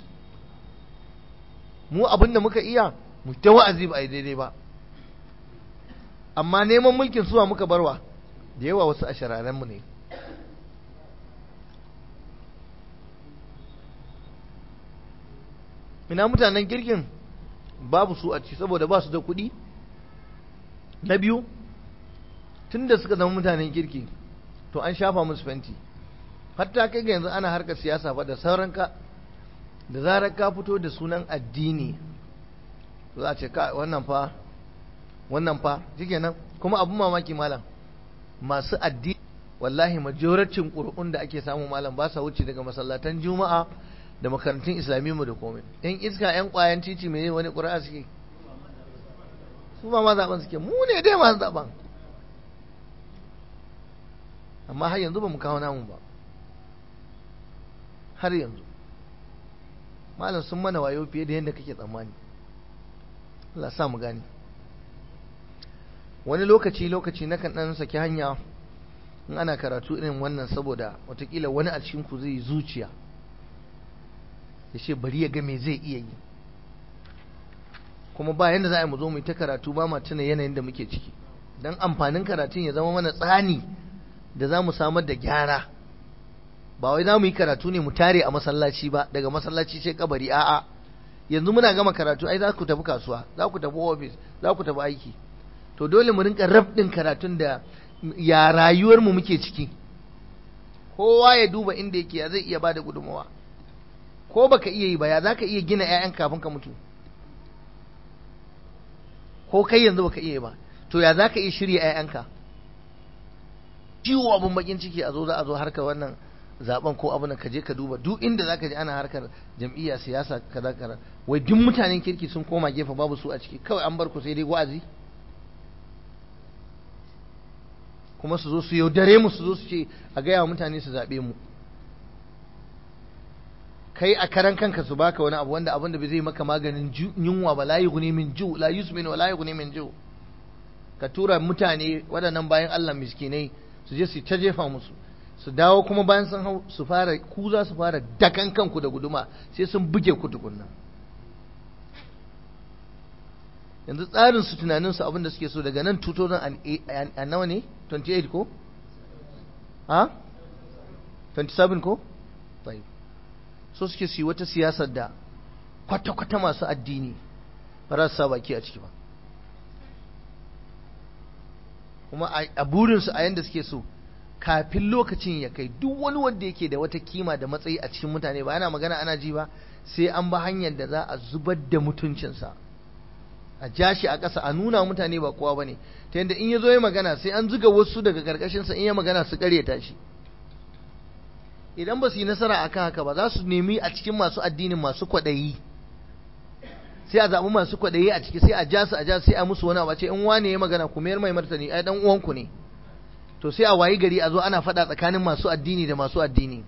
mu abin da muka iya mu ta wa'azi ba a yi daidai ba amma neman mulkin suwa muka barwa da yawa wasu a shararenmu ne ina mutanen girgin babu su a ci saboda ba su da kuɗi na biyu tun da suka zama mutanen kirki to an shafa musu fenti hatta kai ga yanzu ana harkar siyasa fa da sauran ka da zarar ka fito da sunan addini za a ce ka wannan fa wannan fa shikenan kuma abun mamaki malam masu addini wallahi majoracin ƙuri'un da ake samu malam ba sa wuce daga masallatan juma'a da makarantun islamiyyu da komai yan iska yan ƙwayan titi mai wani ƙuri'a suke su ba ma zaben suke mu ne dai masu zaben amma har yanzu ba mu kawo namu ba har yanzu malam sun mana wayo fiye da yadda kake tsammani Allah sa mu gani wani lokaci lokaci na kan dan saki hanya in ana karatu irin wannan saboda watakila wani a cikin ku zai yi zuciya ya ce bari ya ga me zai iya yi kuma ba yanda za a yi mu zo mu yi ta karatu ba ma tuna yanayin da muke ciki don amfanin karatun ya zama mana tsani da za mu samar da gyara ba wai za mu yi karatu ne mu tare a masallaci ba daga masallaci sai kabari a'a yanzu muna gama karatu ai za ku tafi kasuwa za ku tafi ofis za ku tafi aiki to dole mu rinka rabdin karatun da ya rayuwar mu muke ciki kowa ya duba inda yake ya zai iya bada gudunmawa ko baka iya yi ba ya zaka iya gina ƴaƴan kafin ka mutu ko kai yanzu baka iya ba to ya zaka iya shirya ƴaƴanka ciwo abun bakin ciki a zo za a zo harkar wannan zaben ko abin ka je ka duba duk inda zaka ji ana harkar jam'iyya siyasa kaza kaza wai duk mutanen kirki sun koma gefe babu su a ciki kawai an bar ku sai dai wa'azi kuma su zo su yaudare mu su zo su ce a gaya wa mutane su zaɓe mu kai a karan kanka su baka wani abu wanda abin da bai zai maka maganin yunwa ba la yughni min ju la yusmin wa la yughni min ju ka tura mutane waɗannan bayan Allah miskinai su je su ta jefa musu su dawo kuma bayan sun hau su fara ku za su fara dakan kanku da guduma sai sun buge ku tukunna yanzu tsarin su tunanin su abin da suke so daga nan 2000 a nawa ne 28 ko ha 27 ko tayi so suke su yi wata siyasar da kwata-kwata masu addini ba za su sa baki a ciki ba kuma a burinsu a yanda suke so kafin lokacin ya kai duk wani wanda yake da wata kima da matsayi a cikin mutane ba yana magana ana ji ba sai an ba hanyar da za a zubar da mutuncinsa a ja shi a ƙasa a nuna mutane ba kowa ba ne ta yadda in ya zo ya magana sai an zuga wasu daga ƙarƙashinsa in ya magana su ƙaryata shi idan ba su yi nasara akan haka ba za su nemi a cikin masu addinin masu kwaɗayi sai a zaɓi masu kwaɗayi a ciki sai a ja su a ja sai a musu wani abu ce in wane ya magana ku mayar mai martani ai dan uwanku ne to sai a wayi gari a zo ana faɗa tsakanin masu addini da masu addini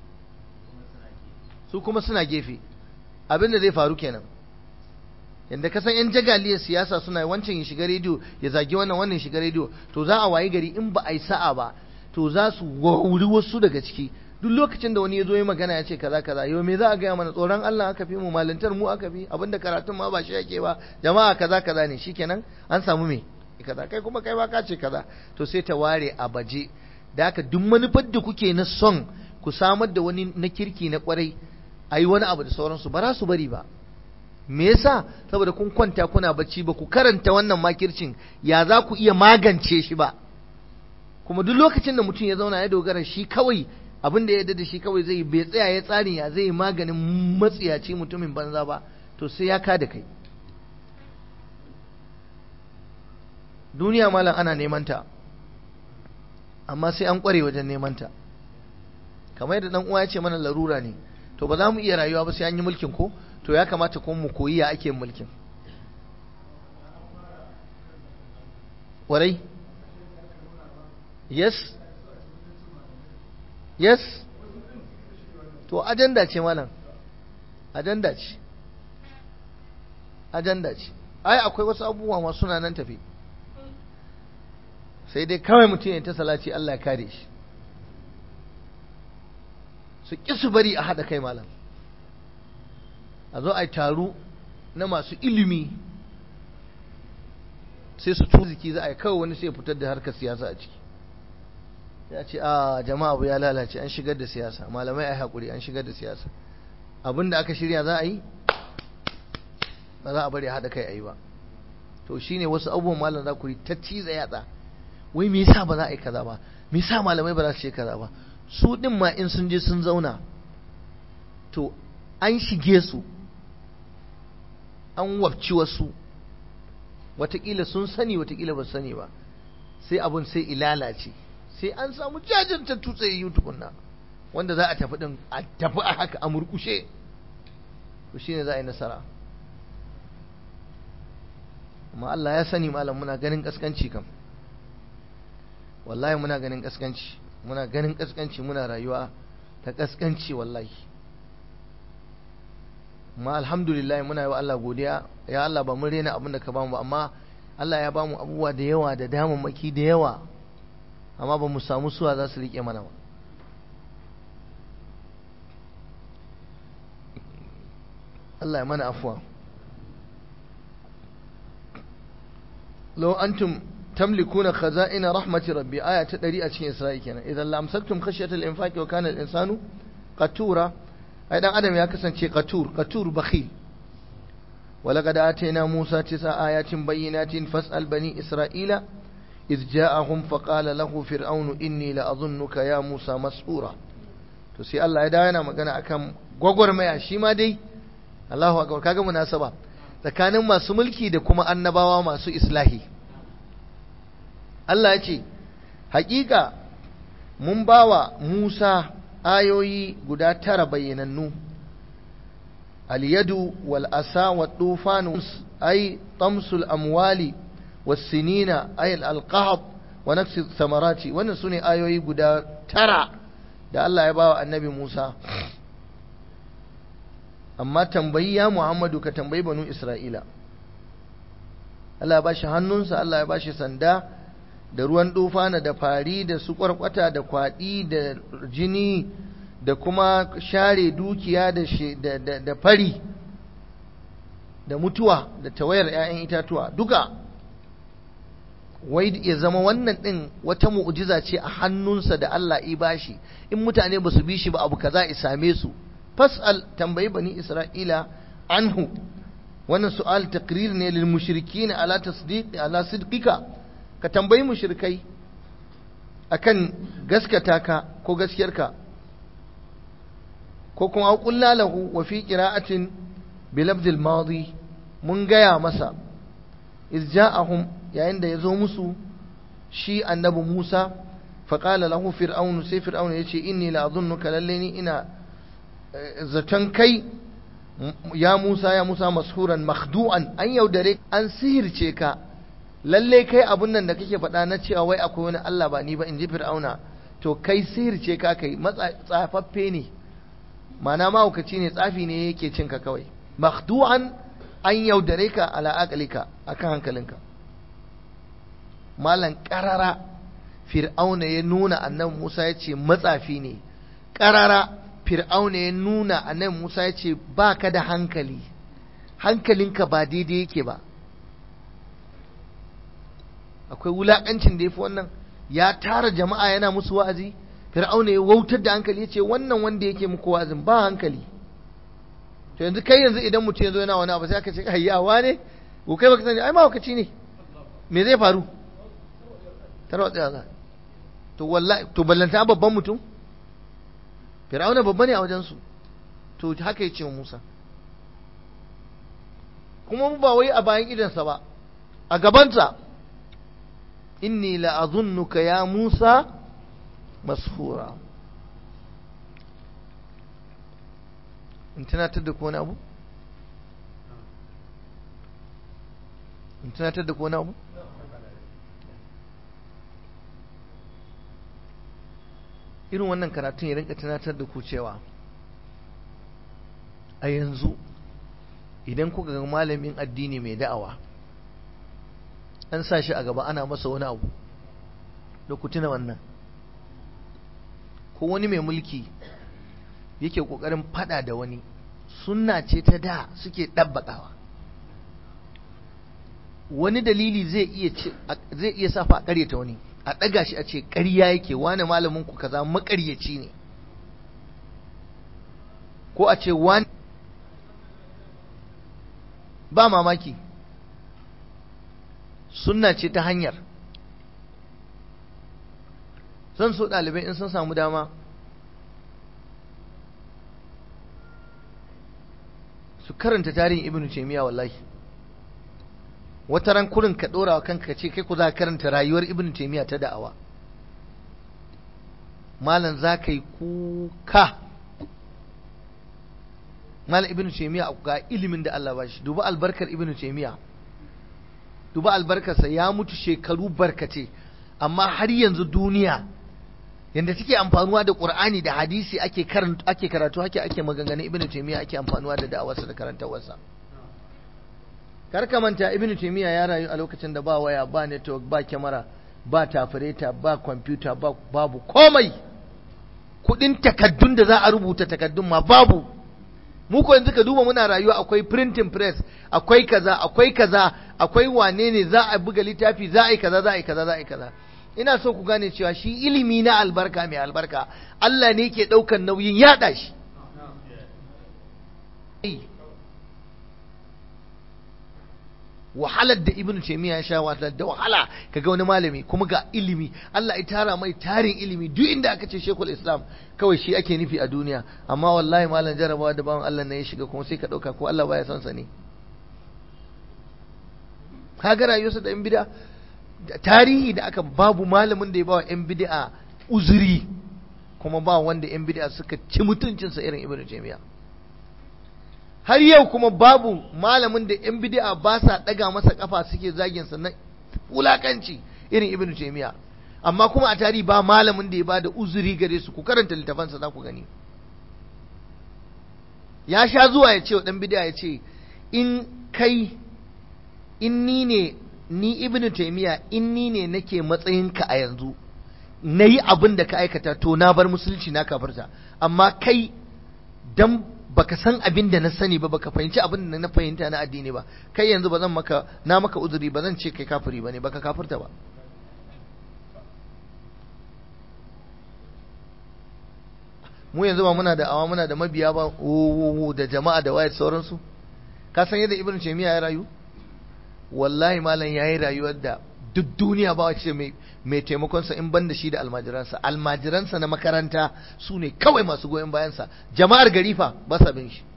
su kuma suna gefe abin da zai faru kenan yanda kasan yan jagaliyar siyasa suna wancan ya shiga rediyo ya zagi wannan wannan ya shiga rediyo to za a wayi gari in ba a yi sa'a ba to za su wuri wasu daga ciki duk lokacin da wani ya zo yi magana ya ce kaza kaza yau me za a gaya mana tsoron Allah aka fi mu malintar mu aka fi abinda karatun ma ba shi yake ba jama'a kaza kaza ne shikenan an samu me kaza kai kuma kai ba ka ce kaza to sai ta ware a baje da haka duk manufar da kuke na son ku samar da wani na kirki na kwarai ayi wani abu da sauransu ba za su bari ba me yasa saboda kun kwanta kuna bacci ba ku karanta wannan makircin ya za ku iya magance shi ba kuma duk lokacin da mutum ya zauna ya dogara shi kawai abin da ya yarda da shi kawai zai bai tsaya ya tsarin ya zai maganin matsiyaci mutumin banza ba to sai ya kada kai duniya malam ana neman ta amma sai an kware wajen neman ta kamar yadda dan uwa ya ce mana larura ne to ba za mu iya rayuwa ba sai an yi mulkin ko to ya kamata kuma mu koyi ya ake mulkin warai yes yes to ajanda ce malam ajanda ce ajanda ce ai akwai wasu abubuwa masu suna nan tafi sai dai kawai mutum ya ta salaci Allah ya kare shi su ƙi su bari a haɗa kai malam a zo a yi taro na masu ilimi sai su ziki za a yi kawai wani sai fitar da harkar siyasa a ciki ya ce a jama'a abu ya lalace an shigar da siyasa malamai a haƙuri an shigar da siyasa abin da aka shirya za a yi ba za a bari haɗa kai a yi ba to shine wasu abubuwan malam za ku yi ta ciza yatsa wai me yasa ba za a yi kaza ba me yasa malamai ba za su ce kaza ba su din ma in sun je sun zauna to an shige su an wabci wasu watakila sun sani watakila ba sani ba sai abun sai ilalace sai an samu jajanta tutse yi tukunna wanda za a tafi din a tafi a haka a murkushe to shine za a yi nasara amma Allah ya sani malam muna ganin kaskanci kam wallahi muna ganin kaskanci muna ganin kaskanci muna rayuwa ta kaskanci wallahi amma alhamdulillah muna yi wa Allah godiya ya Allah ba mun rena abin da ka bamu ba amma Allah ya bamu abubuwa da yawa da damammaki da yawa amma ba mu samu suwa za su rike mana ba Allah ya mana afuwa لو أنتم تملكون خزائن رحمة ربي آية تدري أتشين إسرائيل كنا إذا لأمسكتم خشية الإنفاق وكان الإنسان قتورا أيضا عدم يكسن شيء قتور قتور بخيل ولقد آتينا موسى تسع آيات بينات فاسأل بني إسرائيل إذ جاءهم فقال له فرعون إني لأظنك يا موسى مسحورا تسي الله يدعينا مغانا أكام غوغور ميا شيما دي الله أكبر كاغا مناسبة tsakanin masu mulki da kuma annabawa masu islahi Allah ya ce hakika mun bawa Musa ayoyi guda tara bayyanannu al-yadu wal asa wa tufan ay tamsul amwali was sinina ay al-qahab wa nafsi thamarati wannan sune ayoyi guda tara da Allah ya bawa annabi Musa amma tambayi ya Muhammadu ka tambayi banu Isra'ila Allah ya bashi hannunsa Allah ya bashi sanda da ruwan dufana da fari da su kwarkwata da kwaɗi da jini da kuma share dukiya da, da, fari da mutuwa da tawayar 'ya'yan itatuwa duka wai ya zama wannan ɗin wata mu'ujiza ce a hannunsa da Allah i bashi in mutane ba su bi shi ba abu kaza i same su fas'al tambayi bani isra'ila anhu wannan su'al taqrir ne lil mushrikin ala tasdiq ala sidqika ka tambayi mushrikai akan gaskata ka ko gaskiyarka ko kuma qulna lahu wa fi qira'atin bi lafzil madi mun gaya masa iz ja'ahum yayin da yazo musu shi annabi Musa faqala lahu fir'aun sai fir'aun yace inni la adhunnuka lallani ina zaton kai ya Musa ya Musa mashuran makhdu'an an yaudare an sihirce ka lalle kai abun nan da kake faɗa na cewa wai akwai wani Allah ba ni ba in ji Fir'auna to kai sihirce ka kai tsafaffe ne mana mahaukaci ne tsafi ne yake cin ka kawai makhdu'an an yaudare ka ala aqlika akan hankalinka malan karara Fir'auna ya nuna annabi Musa ya ce matsafi ne karara fir'auna ya nuna annabi Musa ya ce ba ka da hankali hankalinka ba daidai yake ba akwai wulaƙancin da ya fi wannan ya tara jama'a yana musu wa'azi fir'auna ya wautar da hankali ya ce wannan wanda yake muku wa'azin ba hankali to yanzu kai yanzu idan mutum ya zo yana wani abu sai aka ce hayyawa ne ko kai baka sani ai mahaukaci ne me zai faru tarwatsa za to wallahi to ballanta babban mutum fir'auna babba ne a wajensu to haka ya ce wa musa kuma ba wai a bayan idansa ba a gabansa inni la'azunnuka ya musa mashura in tunatar da wani abu? in tunatar da wani abu? irin wannan karatun ya rinka tunatar da ku cewa a yanzu idan kuka ga malamin addini mai da'awa an sa shi a gaba ana masa wani abu da ku tuna wannan ko wani mai mulki yake kokarin fada da wani sunna ce ta da suke ɗabbaƙawa wani dalili zai iya zai iya safa a ƙaryata wani a ɗaga shi a ce ƙarya yake wani malamin ku kaza maƙaryaci ne ko a ce wani ba mamaki sunna ce ta hanyar zan so ɗalibai in sun samu dama su karanta tarihin ibnu taymiya wallahi wata ran kurin ka dora wa kanka ce kai ku za ka karanta rayuwar ibnu taymiya ta da'awa malam za ka yi kuka malam ibnu taymiya ga ilimin da Allah ba shi duba albarkar ibnu taymiya duba albarkarsa ya mutu shekaru barkace amma har yanzu duniya yanda take amfanuwa da Qur'ani da hadisi ake karatu ake karatu hake ake maganganun Ibn Taymiyyah ake amfanuwa da da'awarsa da karantawarsa kar ka manta Ibn Taymiyyah ya rayu a lokacin da ba waya ba network ba kyamara ba tafireta ba computer ba babu komai kudin takaddun da za a rubuta takaddun ma babu mu ko yanzu ka duba muna rayuwa akwai printing press akwai kaza akwai kaza akwai wane ne za a buga littafi za a yi kaza za a yi kaza za a yi kaza ina so ku gane cewa shi ilimi na albarka mai albarka Allah ne ke ɗaukan nauyin yaɗa shi wahalar da ibn taymiya ya sha wata da wahala kaga wani malami kuma ga ilimi Allah ya tara mai tarin ilimi duk inda aka ce shekul islam kawai shi ake nufi a duniya amma wallahi malam jarabawa da bawan Allah ne ya shiga kuma sai ka ɗauka ko Allah baya son sa ne kaga rayuwarsa da yan bida tarihi da aka babu malamin da ya bawa yan bid'a uzuri kuma ba wanda yan bid'a suka ci mutuncinsa irin ibnu taymiya har yau kuma babu malamin da yan bid'a ba sa daga masa kafa suke zagin sa na wulakanci irin ibnu taymiya amma kuma a tarihi ba malamin da ya ba da uzuri gare su ku karanta littafansa za ku gani ya sha zuwa ya ce wa dan bid'a ya ce in kai in ni ne ni ibn taimiya in ni ne nake matsayinka a yanzu na yi abin da ka aikata to na bar musulunci na kafarta amma kai dan baka san abin da na sani ba baka fahimci abin da na fahimta na addini ba kai yanzu ba zan maka na maka uzuri ba zan ce kai kafiri ba ne baka kafirta ba mu yanzu ba muna da awa muna da mabiya ba da jama'a da waye sauransu ka san yadda ibn taymiya ya rayu wallahi malam yayi rayuwar da duk duniya ba wace mai mai taimakon sa in ban da shi da almajiransa almajiransa na makaranta su ne kawai masu goyon bayan sa jama'ar gari fa ba sa bin shi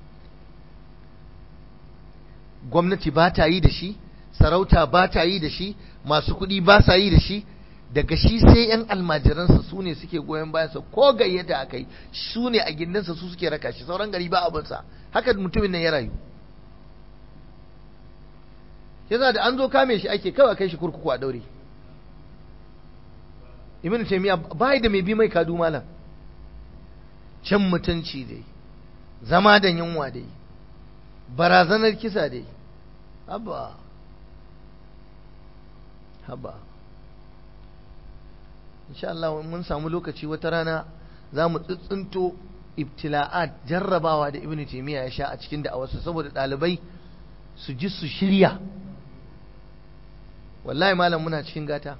gwamnati ba ta yi da shi sarauta ba ta yi da shi masu kuɗi ba sa yi da shi daga shi sai yan almajiransa su ne suke goyon bayansa ko gayyata aka yi su ne a gindinsa su suke raka shi sauran gari ba abinsa haka mutumin nan ya rayu yasa da an zo kame shi ake kawai kai shi kurkuku a daure ibn taymiya bai da mai bi mai kadu malam can mutunci dai zama da yunwa dai barazanar kisa dai haba haba insha Allah mun samu lokaci wata rana za mu tsintsinto ibtila'at jarrabawa da ibn taymiya ya sha a cikin da'awarsa saboda ɗalibai su ji su shirya wallahi malam muna cikin gata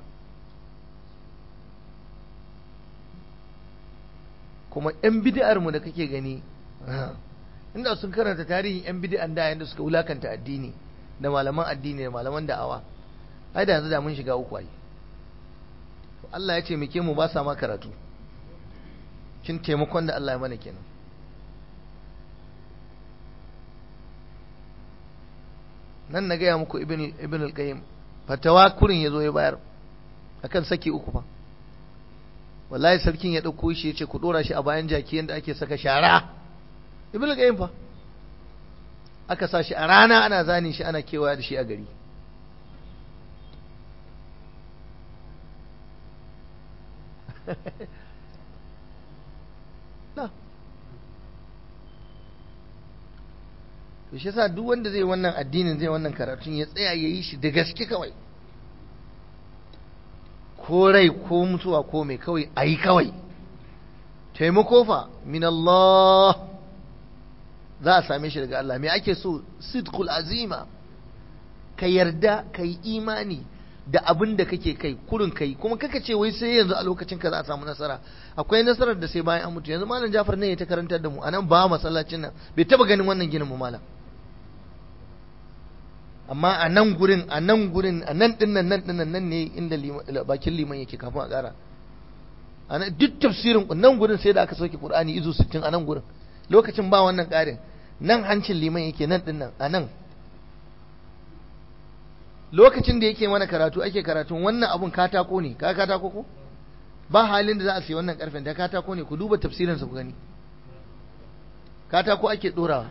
kuma 'yan bid'ar mu da kake gani inda sun karanta tarihin 'yan bid'an da yanda suka wulakanta addini da malaman addini da malaman da'awa ai da yanzu da mun shiga uku ai Allah ya ce muke mu ba sa ma karatu kin taimakon da Allah ya mana kenan nan na gaya muku ibn al-qayyim fatawa kurin ya zo ya bayar akan saki uku fa wallahi sarkin ya ɗauko shi ya ce ku ɗora shi a bayan jaki yadda ake saka shara ibn al-qayyim fa aka sa shi a rana ana zane shi ana kewaya da shi a gari na to shi yasa duk wanda zai wannan addinin zai wannan karatun ya tsaya ya yi shi da gaske kawai ko rai ko mutuwa ko mai kawai a yi kawai taimako fa min Allah za a same shi daga Allah me ake so sidqul azima ka yarda ka yi imani da abin da kake kai kurin kai kuma kaka ce wai sai yanzu a lokacin ka za a samu nasara akwai nasarar da sai bayan an mutu yanzu malam Jafar ne ya ta karantar da mu anan ba masallacin nan bai taba ganin wannan ginin mu malam amma a nan gurin a nan gurin a nan dinnan nan dinnan nan ne inda bakin liman yake kafin a ƙara a nan duk tafsirin nan gurin sai da aka sauke Qur'ani izu 60 a nan gurin lokacin ba wannan ƙarin nan hancin liman yake nan dinnan a nan lokacin da yake mana karatu ake karatun wannan abun katako ne ka katako ko ba halin da za a sayi wannan karfen da katako ne ku duba tafsirin sa ku gani katako ake dorawa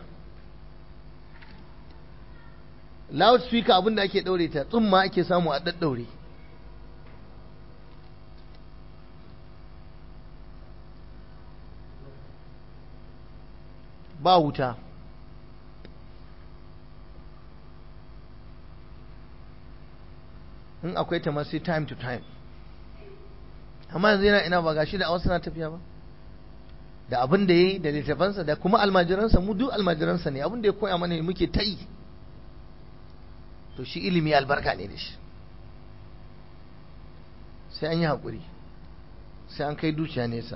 loudspeaker abin da ake daure ta tsumma ake samu a daddaure ba wuta in akwai ta masu time to time amma yanzu yana ina ba gashi da wasu na tafiya ba da abin da ya yi da littafansa da kuma almajiransa mu duk almajiransa ne abin da ya koya mana muke ta yi to shi ilimi albarka ne da shi sai an yi haƙuri sai an kai dukiya nesa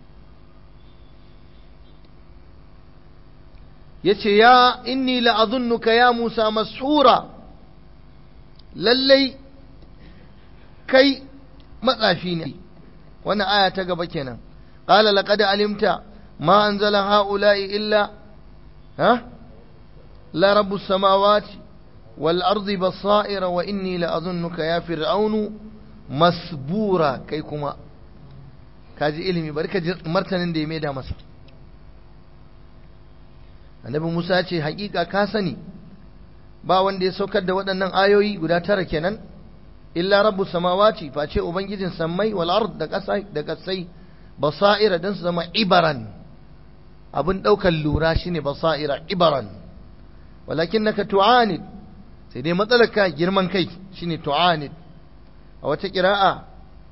ya ce ya inni la'azunnuka ya musa mashura lallai kai matsafi ne wannan aya ta gaba kenan qala laqad alimta ma anzala haula'i illa ha la rabbus samawati wal ardi basaira wa inni la adhunnuka ya fir'aunu masbura kai kuma kaji ilimi bari ka ji martanin da ya maida masa annabi Musa ce hakika ka sani ba wanda ya saukar da waɗannan ayoyi guda tara kenan illa rabbu samawati face ubangijin sammai wal ard da ƙasa da ƙasai basaira dan su zama ibaran abin ɗaukar lura shine basaira ibaran walakinnaka tu'anid sai dai matsalar ka girman kai shine tu'anid a wata ƙira'a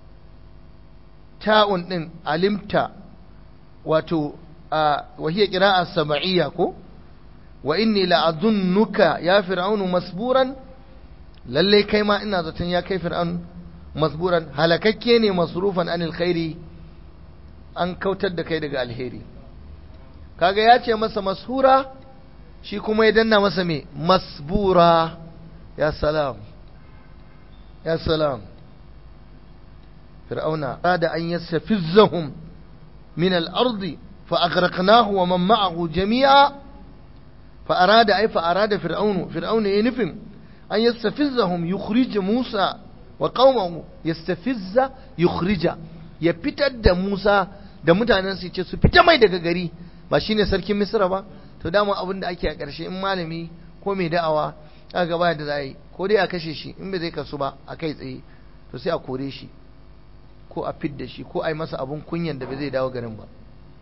ta'un din alimta wato a wahiyar ƙira'a sama'iyya ko wa inni la'adunnuka ya fir'aunu masburan lalle kai ma ina zaton ya kai fir'aun masburan halakakke ne masrufan anil khairi an kautar da kai daga alheri kaga ya ce masa mashura shi kuma ya danna masa me masbura ya salam ya salam fir'auna arada an yastafizzahum min al-ardi fa aghraqnahu wa man ma'ahu jami'a fa arada ay fa arada fir'aunu fir'auna ya nufin an yastafizzahum yukhrij Musa wa qaumahu yastafizza yukhrija ya fitar da Musa da mutanen su ce su fita mai daga gari ba shine sarkin Misra ba to dama abin da ake a ƙarshe in malami ko mai da'awa aka gaba da zai ko dai a kashe shi in bai zai kasu ba a kai tsaye to sai a kore shi ko a fidda shi ko a yi masa abun kunyan da bai zai dawo garin ba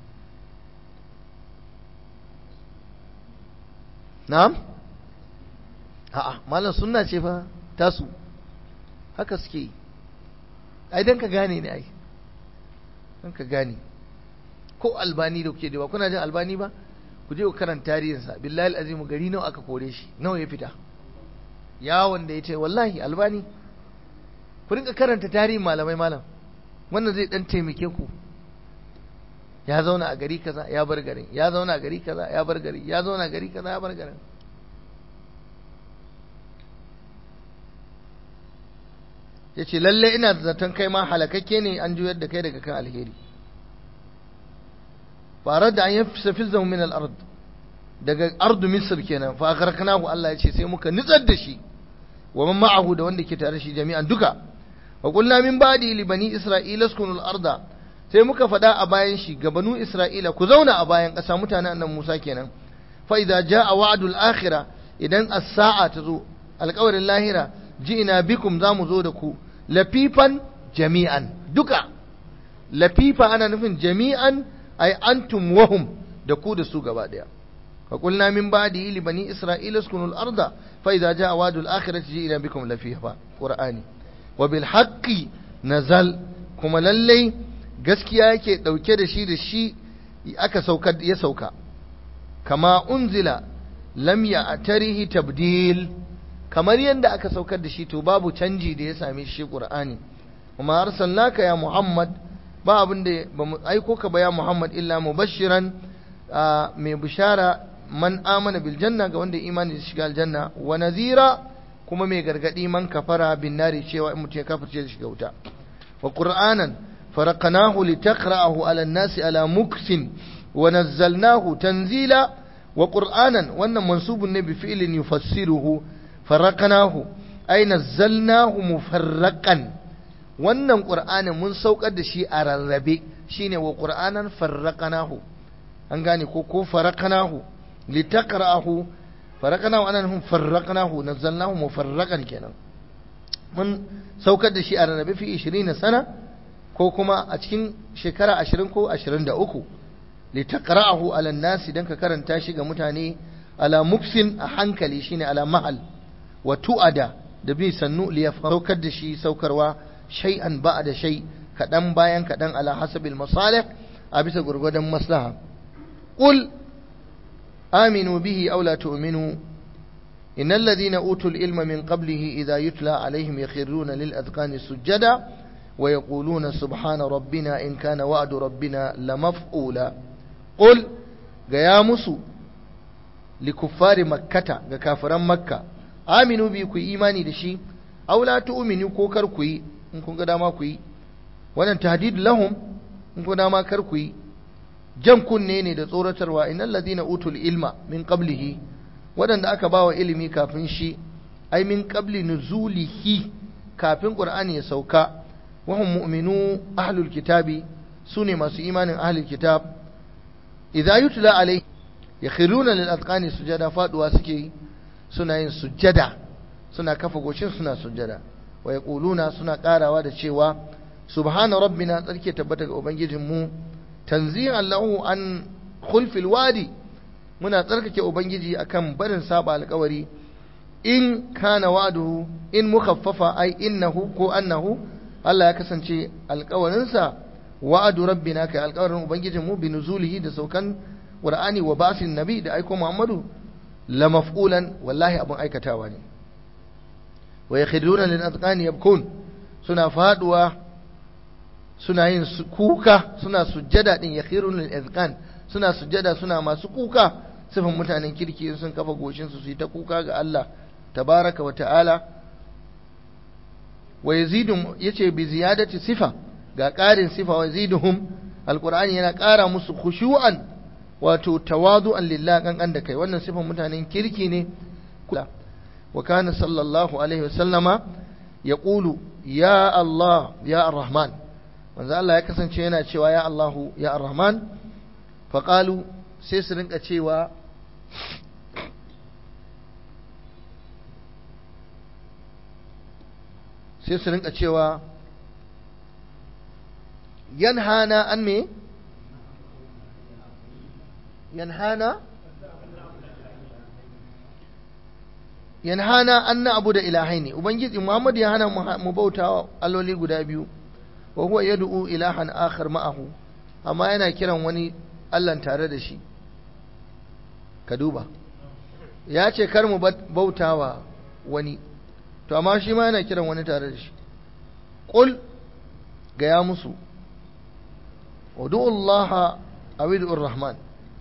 na'am a'a malam sunna ce fa tasu haka suke yi ai dan ka gane ne ai dan ka gane ko albani da kuke da ba kuna jin albani ba ku je ku karanta tarihinsa billahi azimu gari nawa aka kore shi nawa ya fita yawon da ya ce wallahi albani ku rinka karanta tarihin malamai malam wannan zai dan taimake ku ya zauna a gari kaza ya bar garin ya zauna a gari kaza ya bar gari ya zauna a gari kaza ya bar garin ya ce lalle ina da zaton kai ma halakakke ne an juyar da kai daga kan alheri farar da an yi safizan min al-ard daga ardu misr kenan fa agharqnahu Allah ya ce sai muka nitsar da shi wa man ma'ahu da wanda ke tare shi jami'an duka wa qulna min ba'di li bani isra'ila askunu al-arda sai muka faɗa a bayan shi ga banu isra'ila ku zauna a bayan ƙasa mutanen annabi Musa kenan fa idza jaa wa'dul akhirah idan as-sa'a ta zo alƙawarin lahira ji'ina bikum za mu zo da ku lafifan jami'an duka lafifa ana nufin jami'an ay antum wahum da ku da su gaba daya fa qulna min ba'di li bani isra'ila uskunu al-arda fa idza jaa wa'dul akhirati ji'ina bikum lafifa qur'ani wa bil haqqi nazal kuma lallai gaskiya yake dauke da shi da shi aka sauka ya sauka kama unzila lam ya tarihi tabdil kamar yadda aka saukar da shi to babu canji da ya same shi qur'ani kuma arsalnaka ya muhammad ba abin da ba mu aiko ka ba ya muhammad illa mubashiran mai bishara man amana bil janna ga wanda imani da shiga aljanna wa nadhira kuma mai gargadi man kafara bin nari cewa in mutum ya kafirce da shiga wuta wa qur'anan faraqnahu litaqra'ahu 'ala an-nasi 'ala muksin wa nazzalnahu tanzila wa qur'anan wannan mansubun ne bi fi'lin yufassiruhu faraqnahu ay nazzalnahu mufarraqan wannan qur'anin mun saukar da shi a rarrabe shine wa qur'anan farraqnahu an gane ko ko faraqnahu litaqra'ahu faraqnahu anan hum farraqnahu nazzalnahu mufarraqan kenan mun saukar da shi a rarrabe fi 20 sana ko kuma a cikin shekara 20 ko 23 litaqra'ahu 'ala an-nas dan ka karanta shi ga mutane ala muksin a hankali shine ala mahal wa tu'ada da bi sannu li saukar da shi saukarwa shay'an ba'da shay kadan bayan kadan ala hasabil masalih a bisa gurgudan maslaha qul aminu bihi aw la tu'minu innal ladhina utul ilma min qablihi idha yutla alaihim yakhruna lil adqani sujada wa yaquluna subhana rabbina in kana wa'du rabbina lamaf'ula qul ga ya musu likuffari makkata ga kafiran makka aminu bi ku imani da shi aw la tu'minu ko kar ku yi in kun ga dama ku yi wannan tahdid lahum in kun dama kar ku yi jan kunne ne da tsoratarwa innal ladina utul ilma min qablihi wadanda aka bawa ilimi kafin shi ai min qabli nuzulihi kafin qur'ani ya sauka wa hum mu'minu ahlul kitabi sune masu imanin ahlul kitab idza yutla alai yakhiruna lil azqani sujada faduwa suke suna yin sujada suna kafa goshin suna sujada wa yaquluna suna karawa da cewa subhana rabbina tsarki tabbata ga ubangijinmu tanzihan lahu an khulfil wadi muna tsarkake ubangiji akan barin saba alkawari in kana wa'duhu in mukhaffafa ai innahu ko annahu Allah ya kasance alkawarinsa wa'adu rabbina kai alkawarin ubangijinmu bi nuzulihi da saukan qur'ani wa basin nabi da aiko muhammadu la maf'ulan wallahi abun aikatawa ne wa yakhduna lil azqani yabkun suna faduwa suna yin kuka suna sujjada din yakhirun lil azqan suna sujjada suna masu kuka sifan mutanen kirki sun kafa goshin su su yi ta kuka ga Allah tabaraka wa ta'ala wa yazidu yace bi ziyadati sifa ga ƙarin sifa wa yaziduhum alqur'ani yana ƙara musu khushu'an wato tawadu'an lillah kankan da kai wannan sifan mutanen kirki ne wa kana sallallahu alaihi wa sallama yaqulu ya Allah ya ar-rahman manzo Allah ya kasance yana cewa ya Allahu ya ar-rahman faqalu sai su rinka cewa sai su rinka cewa yanhana an me yanhana yanhana an na abu da ilahai ne ubangiji muhammad ya hana mu bauta alloli guda biyu wa huwa yad'u ilahan akhar ma'ahu amma yana kiran wani Allah tare da shi ka duba ya ce kar mu bautawa wani to amma shi ma yana kiran wani tare da shi qul ga ya musu ud'u Allah aw ud'u rahman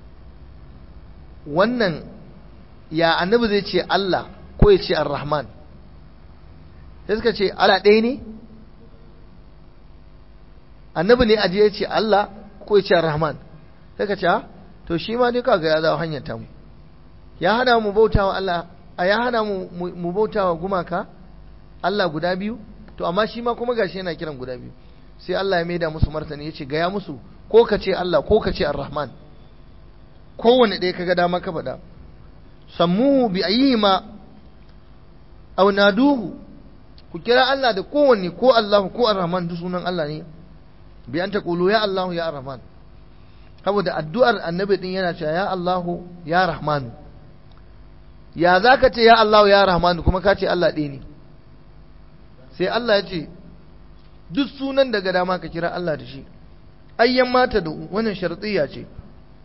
wannan ya annabi zai ce Allah ko ya ce ar-rahman sai suka ce Allah ɗaya ne annabi ne aje ya ce Allah ko ya ce ar-rahman sai ka ce to shi ma dai kaga ya zawo hanyar tamu ya hana mu bautawa Allah a ya hana mu mu bautawa gumaka Allah guda biyu to amma shi ma kuma gashi yana kiran guda biyu sai Allah ya maida musu martani ya ce gaya musu ko ka ce Allah ko ka ce ar-rahman kowane ɗaya kaga dama ka faɗa sammuhu bi ayyihima aw naduhu ku kira Allah da kowanne ko Allah ko ar-rahman duk sunan Allah ne bi an taqulu ya Allah ya ar-rahman saboda addu'ar annabi din yana cewa ya Allah ya rahman ya zaka ce ya Allah ya rahman kuma ka ce Allah ɗaya ne sai Allah ya ce duk sunan daga dama ka kira Allah da shi ayyan mata da wannan shartiyya ce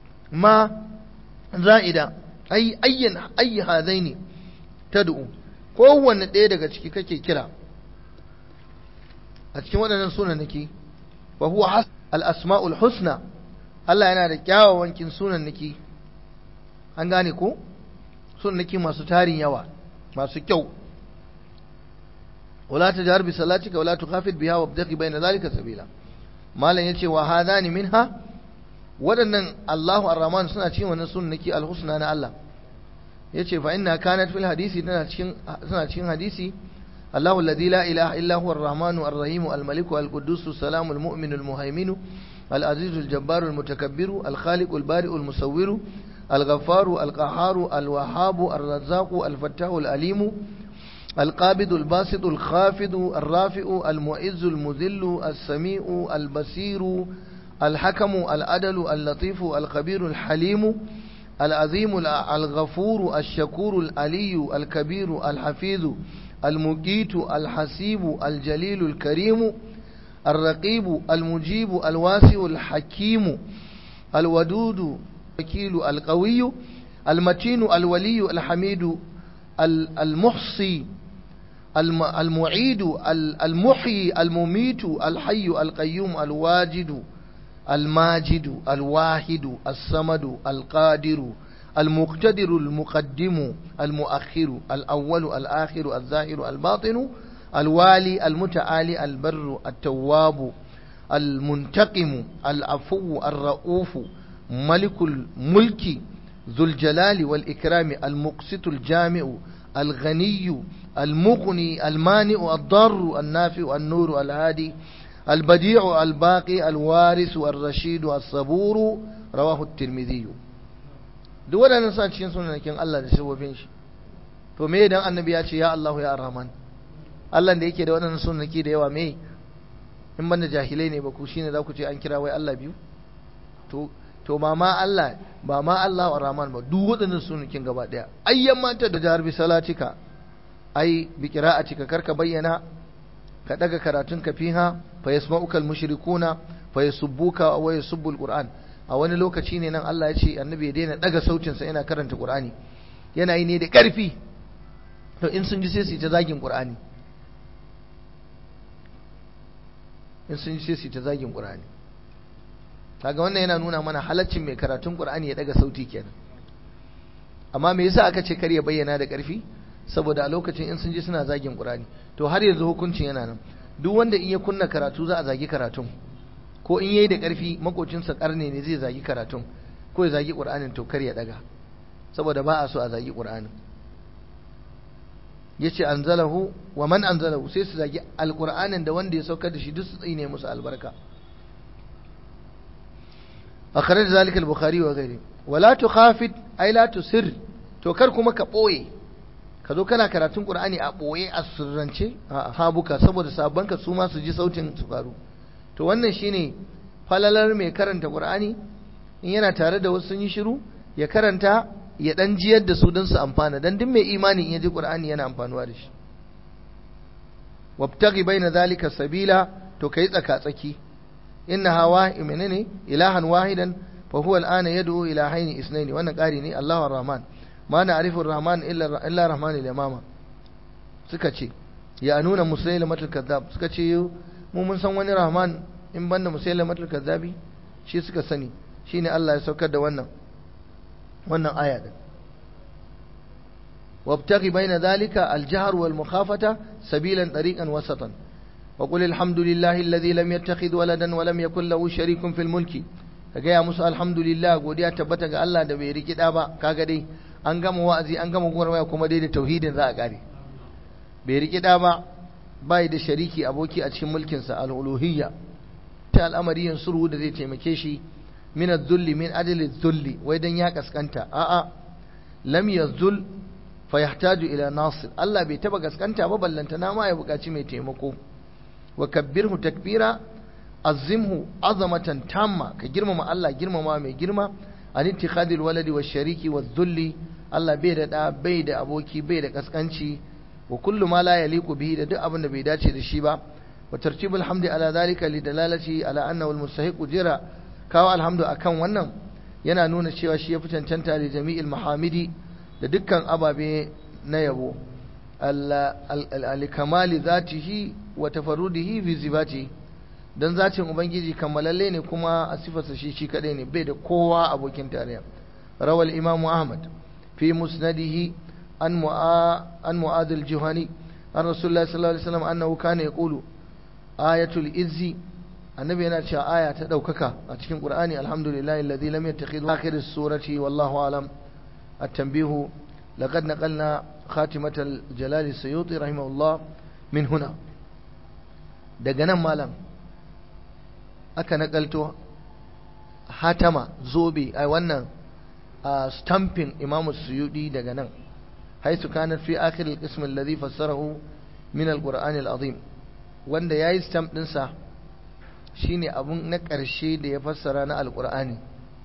ma za'ida ay ayyan ayi hadaini tad'u kowanne ɗaya daga ciki kake kira a cikin waɗannan sunannaki fa huwa al-asma'ul husna Allah yana da kyawawan kin sunannaki an gane ko sunannaki masu tarin yawa masu kyau wala tajhar bi salatika wala tukhafit biha wabtaqi bayna zalika sabila malam yace wa hadani minha waɗannan Allahu ar-Rahman suna cikin wannan sunnaki al-husna na Allah yace fa inna kanat fil hadisi tana cikin suna cikin hadisi Allahu alladhi la ilaha illa huwa ar-Rahmanu ar-Rahim al-Malik al-Quddus as-Salam al-Mu'min al-Muhaymin al-Aziz al-Jabbar al-Mutakabbir al-Khaliq al-Bari al-Musawwir الغفار القهار الوهاب الرزاق الفتاح الأليم القابض الباسط الخافض الرافع المعز المذل السميع البصير الحكم العدل اللطيف الخبير الحليم العظيم الغفور الشكور العلي الكبير الحفيظ المقيت الحسيب الجليل الكريم الرقيب المجيب الواسع الحكيم الودود الوكيل القوي المتين الولي الحميد المحصي المعيد المحيي المميت الحي القيوم الواجد الماجد الواحد الصمد القادر المقتدر المقدم المؤخر الأول الآخر الظاهر الباطن الوالي المتعالي البر التواب المنتقم العفو الرؤوف ملك الملك ذو الجلال والإكرام المقسط الجامع الغني المغني المانع الضار النافع النور الهادي البديع الباقي الوارث الرشيد الصبور رواه الترمذي duk waɗannan sa cikin sunanakin Allah da sabobin shi to me idan annabi ya ce ya Allah ya Rahman Allah da yake da waɗannan sunanaki da yawa me in banda jahilai ne ba ku shine za ku ce an kira wai Allah biyu to to ba ma Allah ba ma Allah wa Rahman ba duk waɗannan sunakin gaba ɗaya ayyan mata da jihar bisalatika ai bi qira'atika karka bayyana ka daga karatun ka fiha fa yasma'uka al-mushrikuna fa yasubbuka wa yasubbu al-qur'an a wani lokaci ne nan Allah ya ce annabi ya daina daga sautin sa yana karanta qur'ani yana yi ne da ƙarfi to in sun ji sai su ta zagin qur'ani in sun ji sai su ta zagin qur'ani kaga wannan yana nuna mana halaccin mai karatun qur'ani ya daga sauti kenan amma me yasa aka ce kar ya bayyana da ƙarfi saboda a lokacin in sun ji suna zagin qur'ani to har yanzu hukuncin yana nan duk wanda in ya kunna karatu za a zagi karatun ko in yayi da ƙarfi makocinsa karne ne zai zagi karatun ko ya zagi qur'anin to kar ya daga saboda ba a so a zagi qur'anin yace anzalahu wa man anzalahu sai su zagi alqur'anin da wanda ya saukar da shi duk su tsine musu albarka akhraj zalika al-bukhari wa ghairi wala tukhafit ay la tusir to kar kuma ka boye ka zo kana karatun qur'ani a boye a sirrance a habuka saboda sabbanka su ma su ji sautin su faru to wannan shine falalar mai karanta qur'ani in yana tare da wasu sun yi shiru ya karanta ya dan jiyar da su don su amfana dan duk mai imani in ya ji qur'ani yana amfanuwa da shi wabtaghi baina zalika sabila to kai tsaka tsaki inna hawa menene ilahan wahidan fa huwa al'ana yad'u ila hayni isnaini wannan ƙari ne Allahu ar-Rahman ma na arifin rahman illa rahman al-yamama suka ce ya nuna musailamatul kazzab suka ce mu mun san wani rahman in banda musailamatul kazzabi shi suka sani shine Allah ya saukar da wannan wannan aya din wabtaghi baina dhalika al-jahr wal mukhafata sabilan tariqan wasatan وقل الحمد لله الذي لم يتخذ ولدا ولم يكن له شريك في الملك كجا musu alhamdulillah godiya tabbata ga Allah da bai riki da ba kaga dai an gama wa'azi an gama gurmaya kuma dai da tauhidin za a kare bai riki da ba bai da shariki aboki a cikin mulkin sa al-uluhiyya ta al'amari yansuru da zai taimake shi min adh-dhulli min adli adh-dhulli wai dan ya kaskanta a'a lam yazdul fa yahtaju ila nasir Allah bai taba kaskanta ba ballanta na ma ya bukaci mai taimako wa kabbirhu takbira azimhu azamatan tamma ka girmama Allah girmama mai girma an ittikhadil waladi wa shariki wa dhulli Allah bai da da bai da aboki bai da kaskanci wa kullu ma la yaliqu bihi da duk abin da bai dace da shi ba wa tartibul hamdi ala zalika li dalalati ala annahu al mustahiq jira kawo alhamdu akan wannan yana nuna cewa shi ya fi cancanta da jami'il mahamidi da dukkan ababe na yabo al-kamali zatihi wa tafarrudihi fi sifatihi dan zatin ubangiji kammalalle ne kuma a sifarsa shi shi kadai ne bai da kowa abokin tarayya rawal imam ahmad fi musnadihi an mu'a an mu'adh al-juhani an rasulullahi sallallahu alaihi wasallam annahu kana yaqulu ayatul izzi annabi yana cewa aya ta daukaka a cikin qur'ani alhamdulillahi alladhi lam yattakhidhu akhir as-surati wallahu alam at-tanbihu laqad naqalna khatimat al-jalal as-suyuti rahimahullah min huna daga nan malam aka nakalto hatama zobe ai wannan stamping imamu suyudi daga nan haisu kanat fi akhir al-qism alladhi fassarahu min al-qur'an al-azim wanda yayi stamp din sa shine abun na ƙarshe da ya fassara na al-qur'ani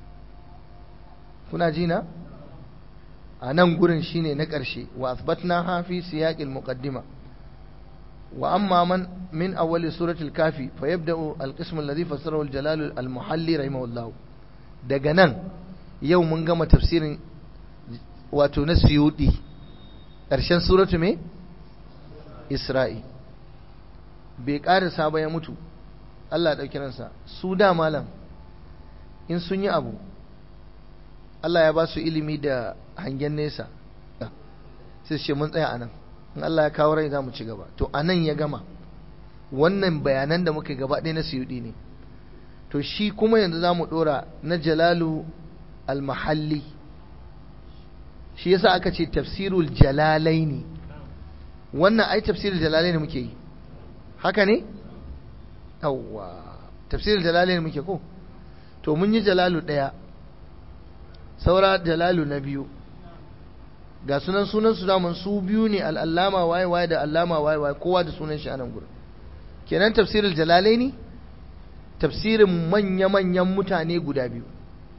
kuna ji na a nan gurin shine na ƙarshe wa athbatnaha fi siyaq al-muqaddima wa amma man min awwal surati al-kafi fa yabda'u al-qism alladhi fassarahu al-jalal al-muhalli rahimahullah daga nan yau mun gama tafsirin wato na suyudi ƙarshen suratu me isra'i bai ƙarisa ba ya mutu Allah ɗauki ransa su da malam in sun yi abu Allah ya ba su ilimi da hangen nesa sai ce mun tsaya anan in Allah ya kawo rai za mu ci gaba to anan ya gama wannan bayanan da muka gaba ɗaya na suyudi ne to shi kuma yanzu za mu ɗora na jalalu al-mahalli shi yasa aka ce tafsirul jalalaini wannan ai tafsirul jalalaini muke yi haka ne yawwa tafsirul jalalaini muke ko to mun yi jalalu daya saura jalalu na biyu ga sunan sunan su daman su biyu ne al'allama waye waye da allama waye waye kowa da sunan shi a nan gurin kenan tafsirul jalalaini tafsirin manya-manyan mutane guda biyu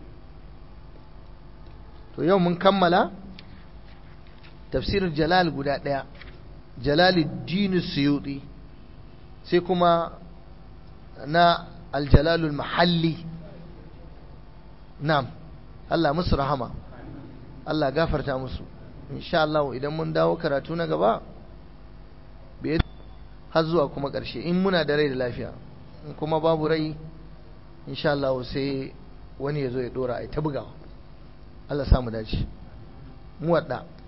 to yau mun kammala tafsirin jalal guda ɗaya jalaluddin suyuti sai kuma na aljalalul mahalli na'am Allah musu rahama Allah gafarta musu insha Allah idan mun dawo karatu na gaba har zuwa kuma ƙarshe in muna da rai da lafiya in kuma babu rai insha Allah sai wani ya zo ya dora a ta bugawa Allah samu dace mu wadda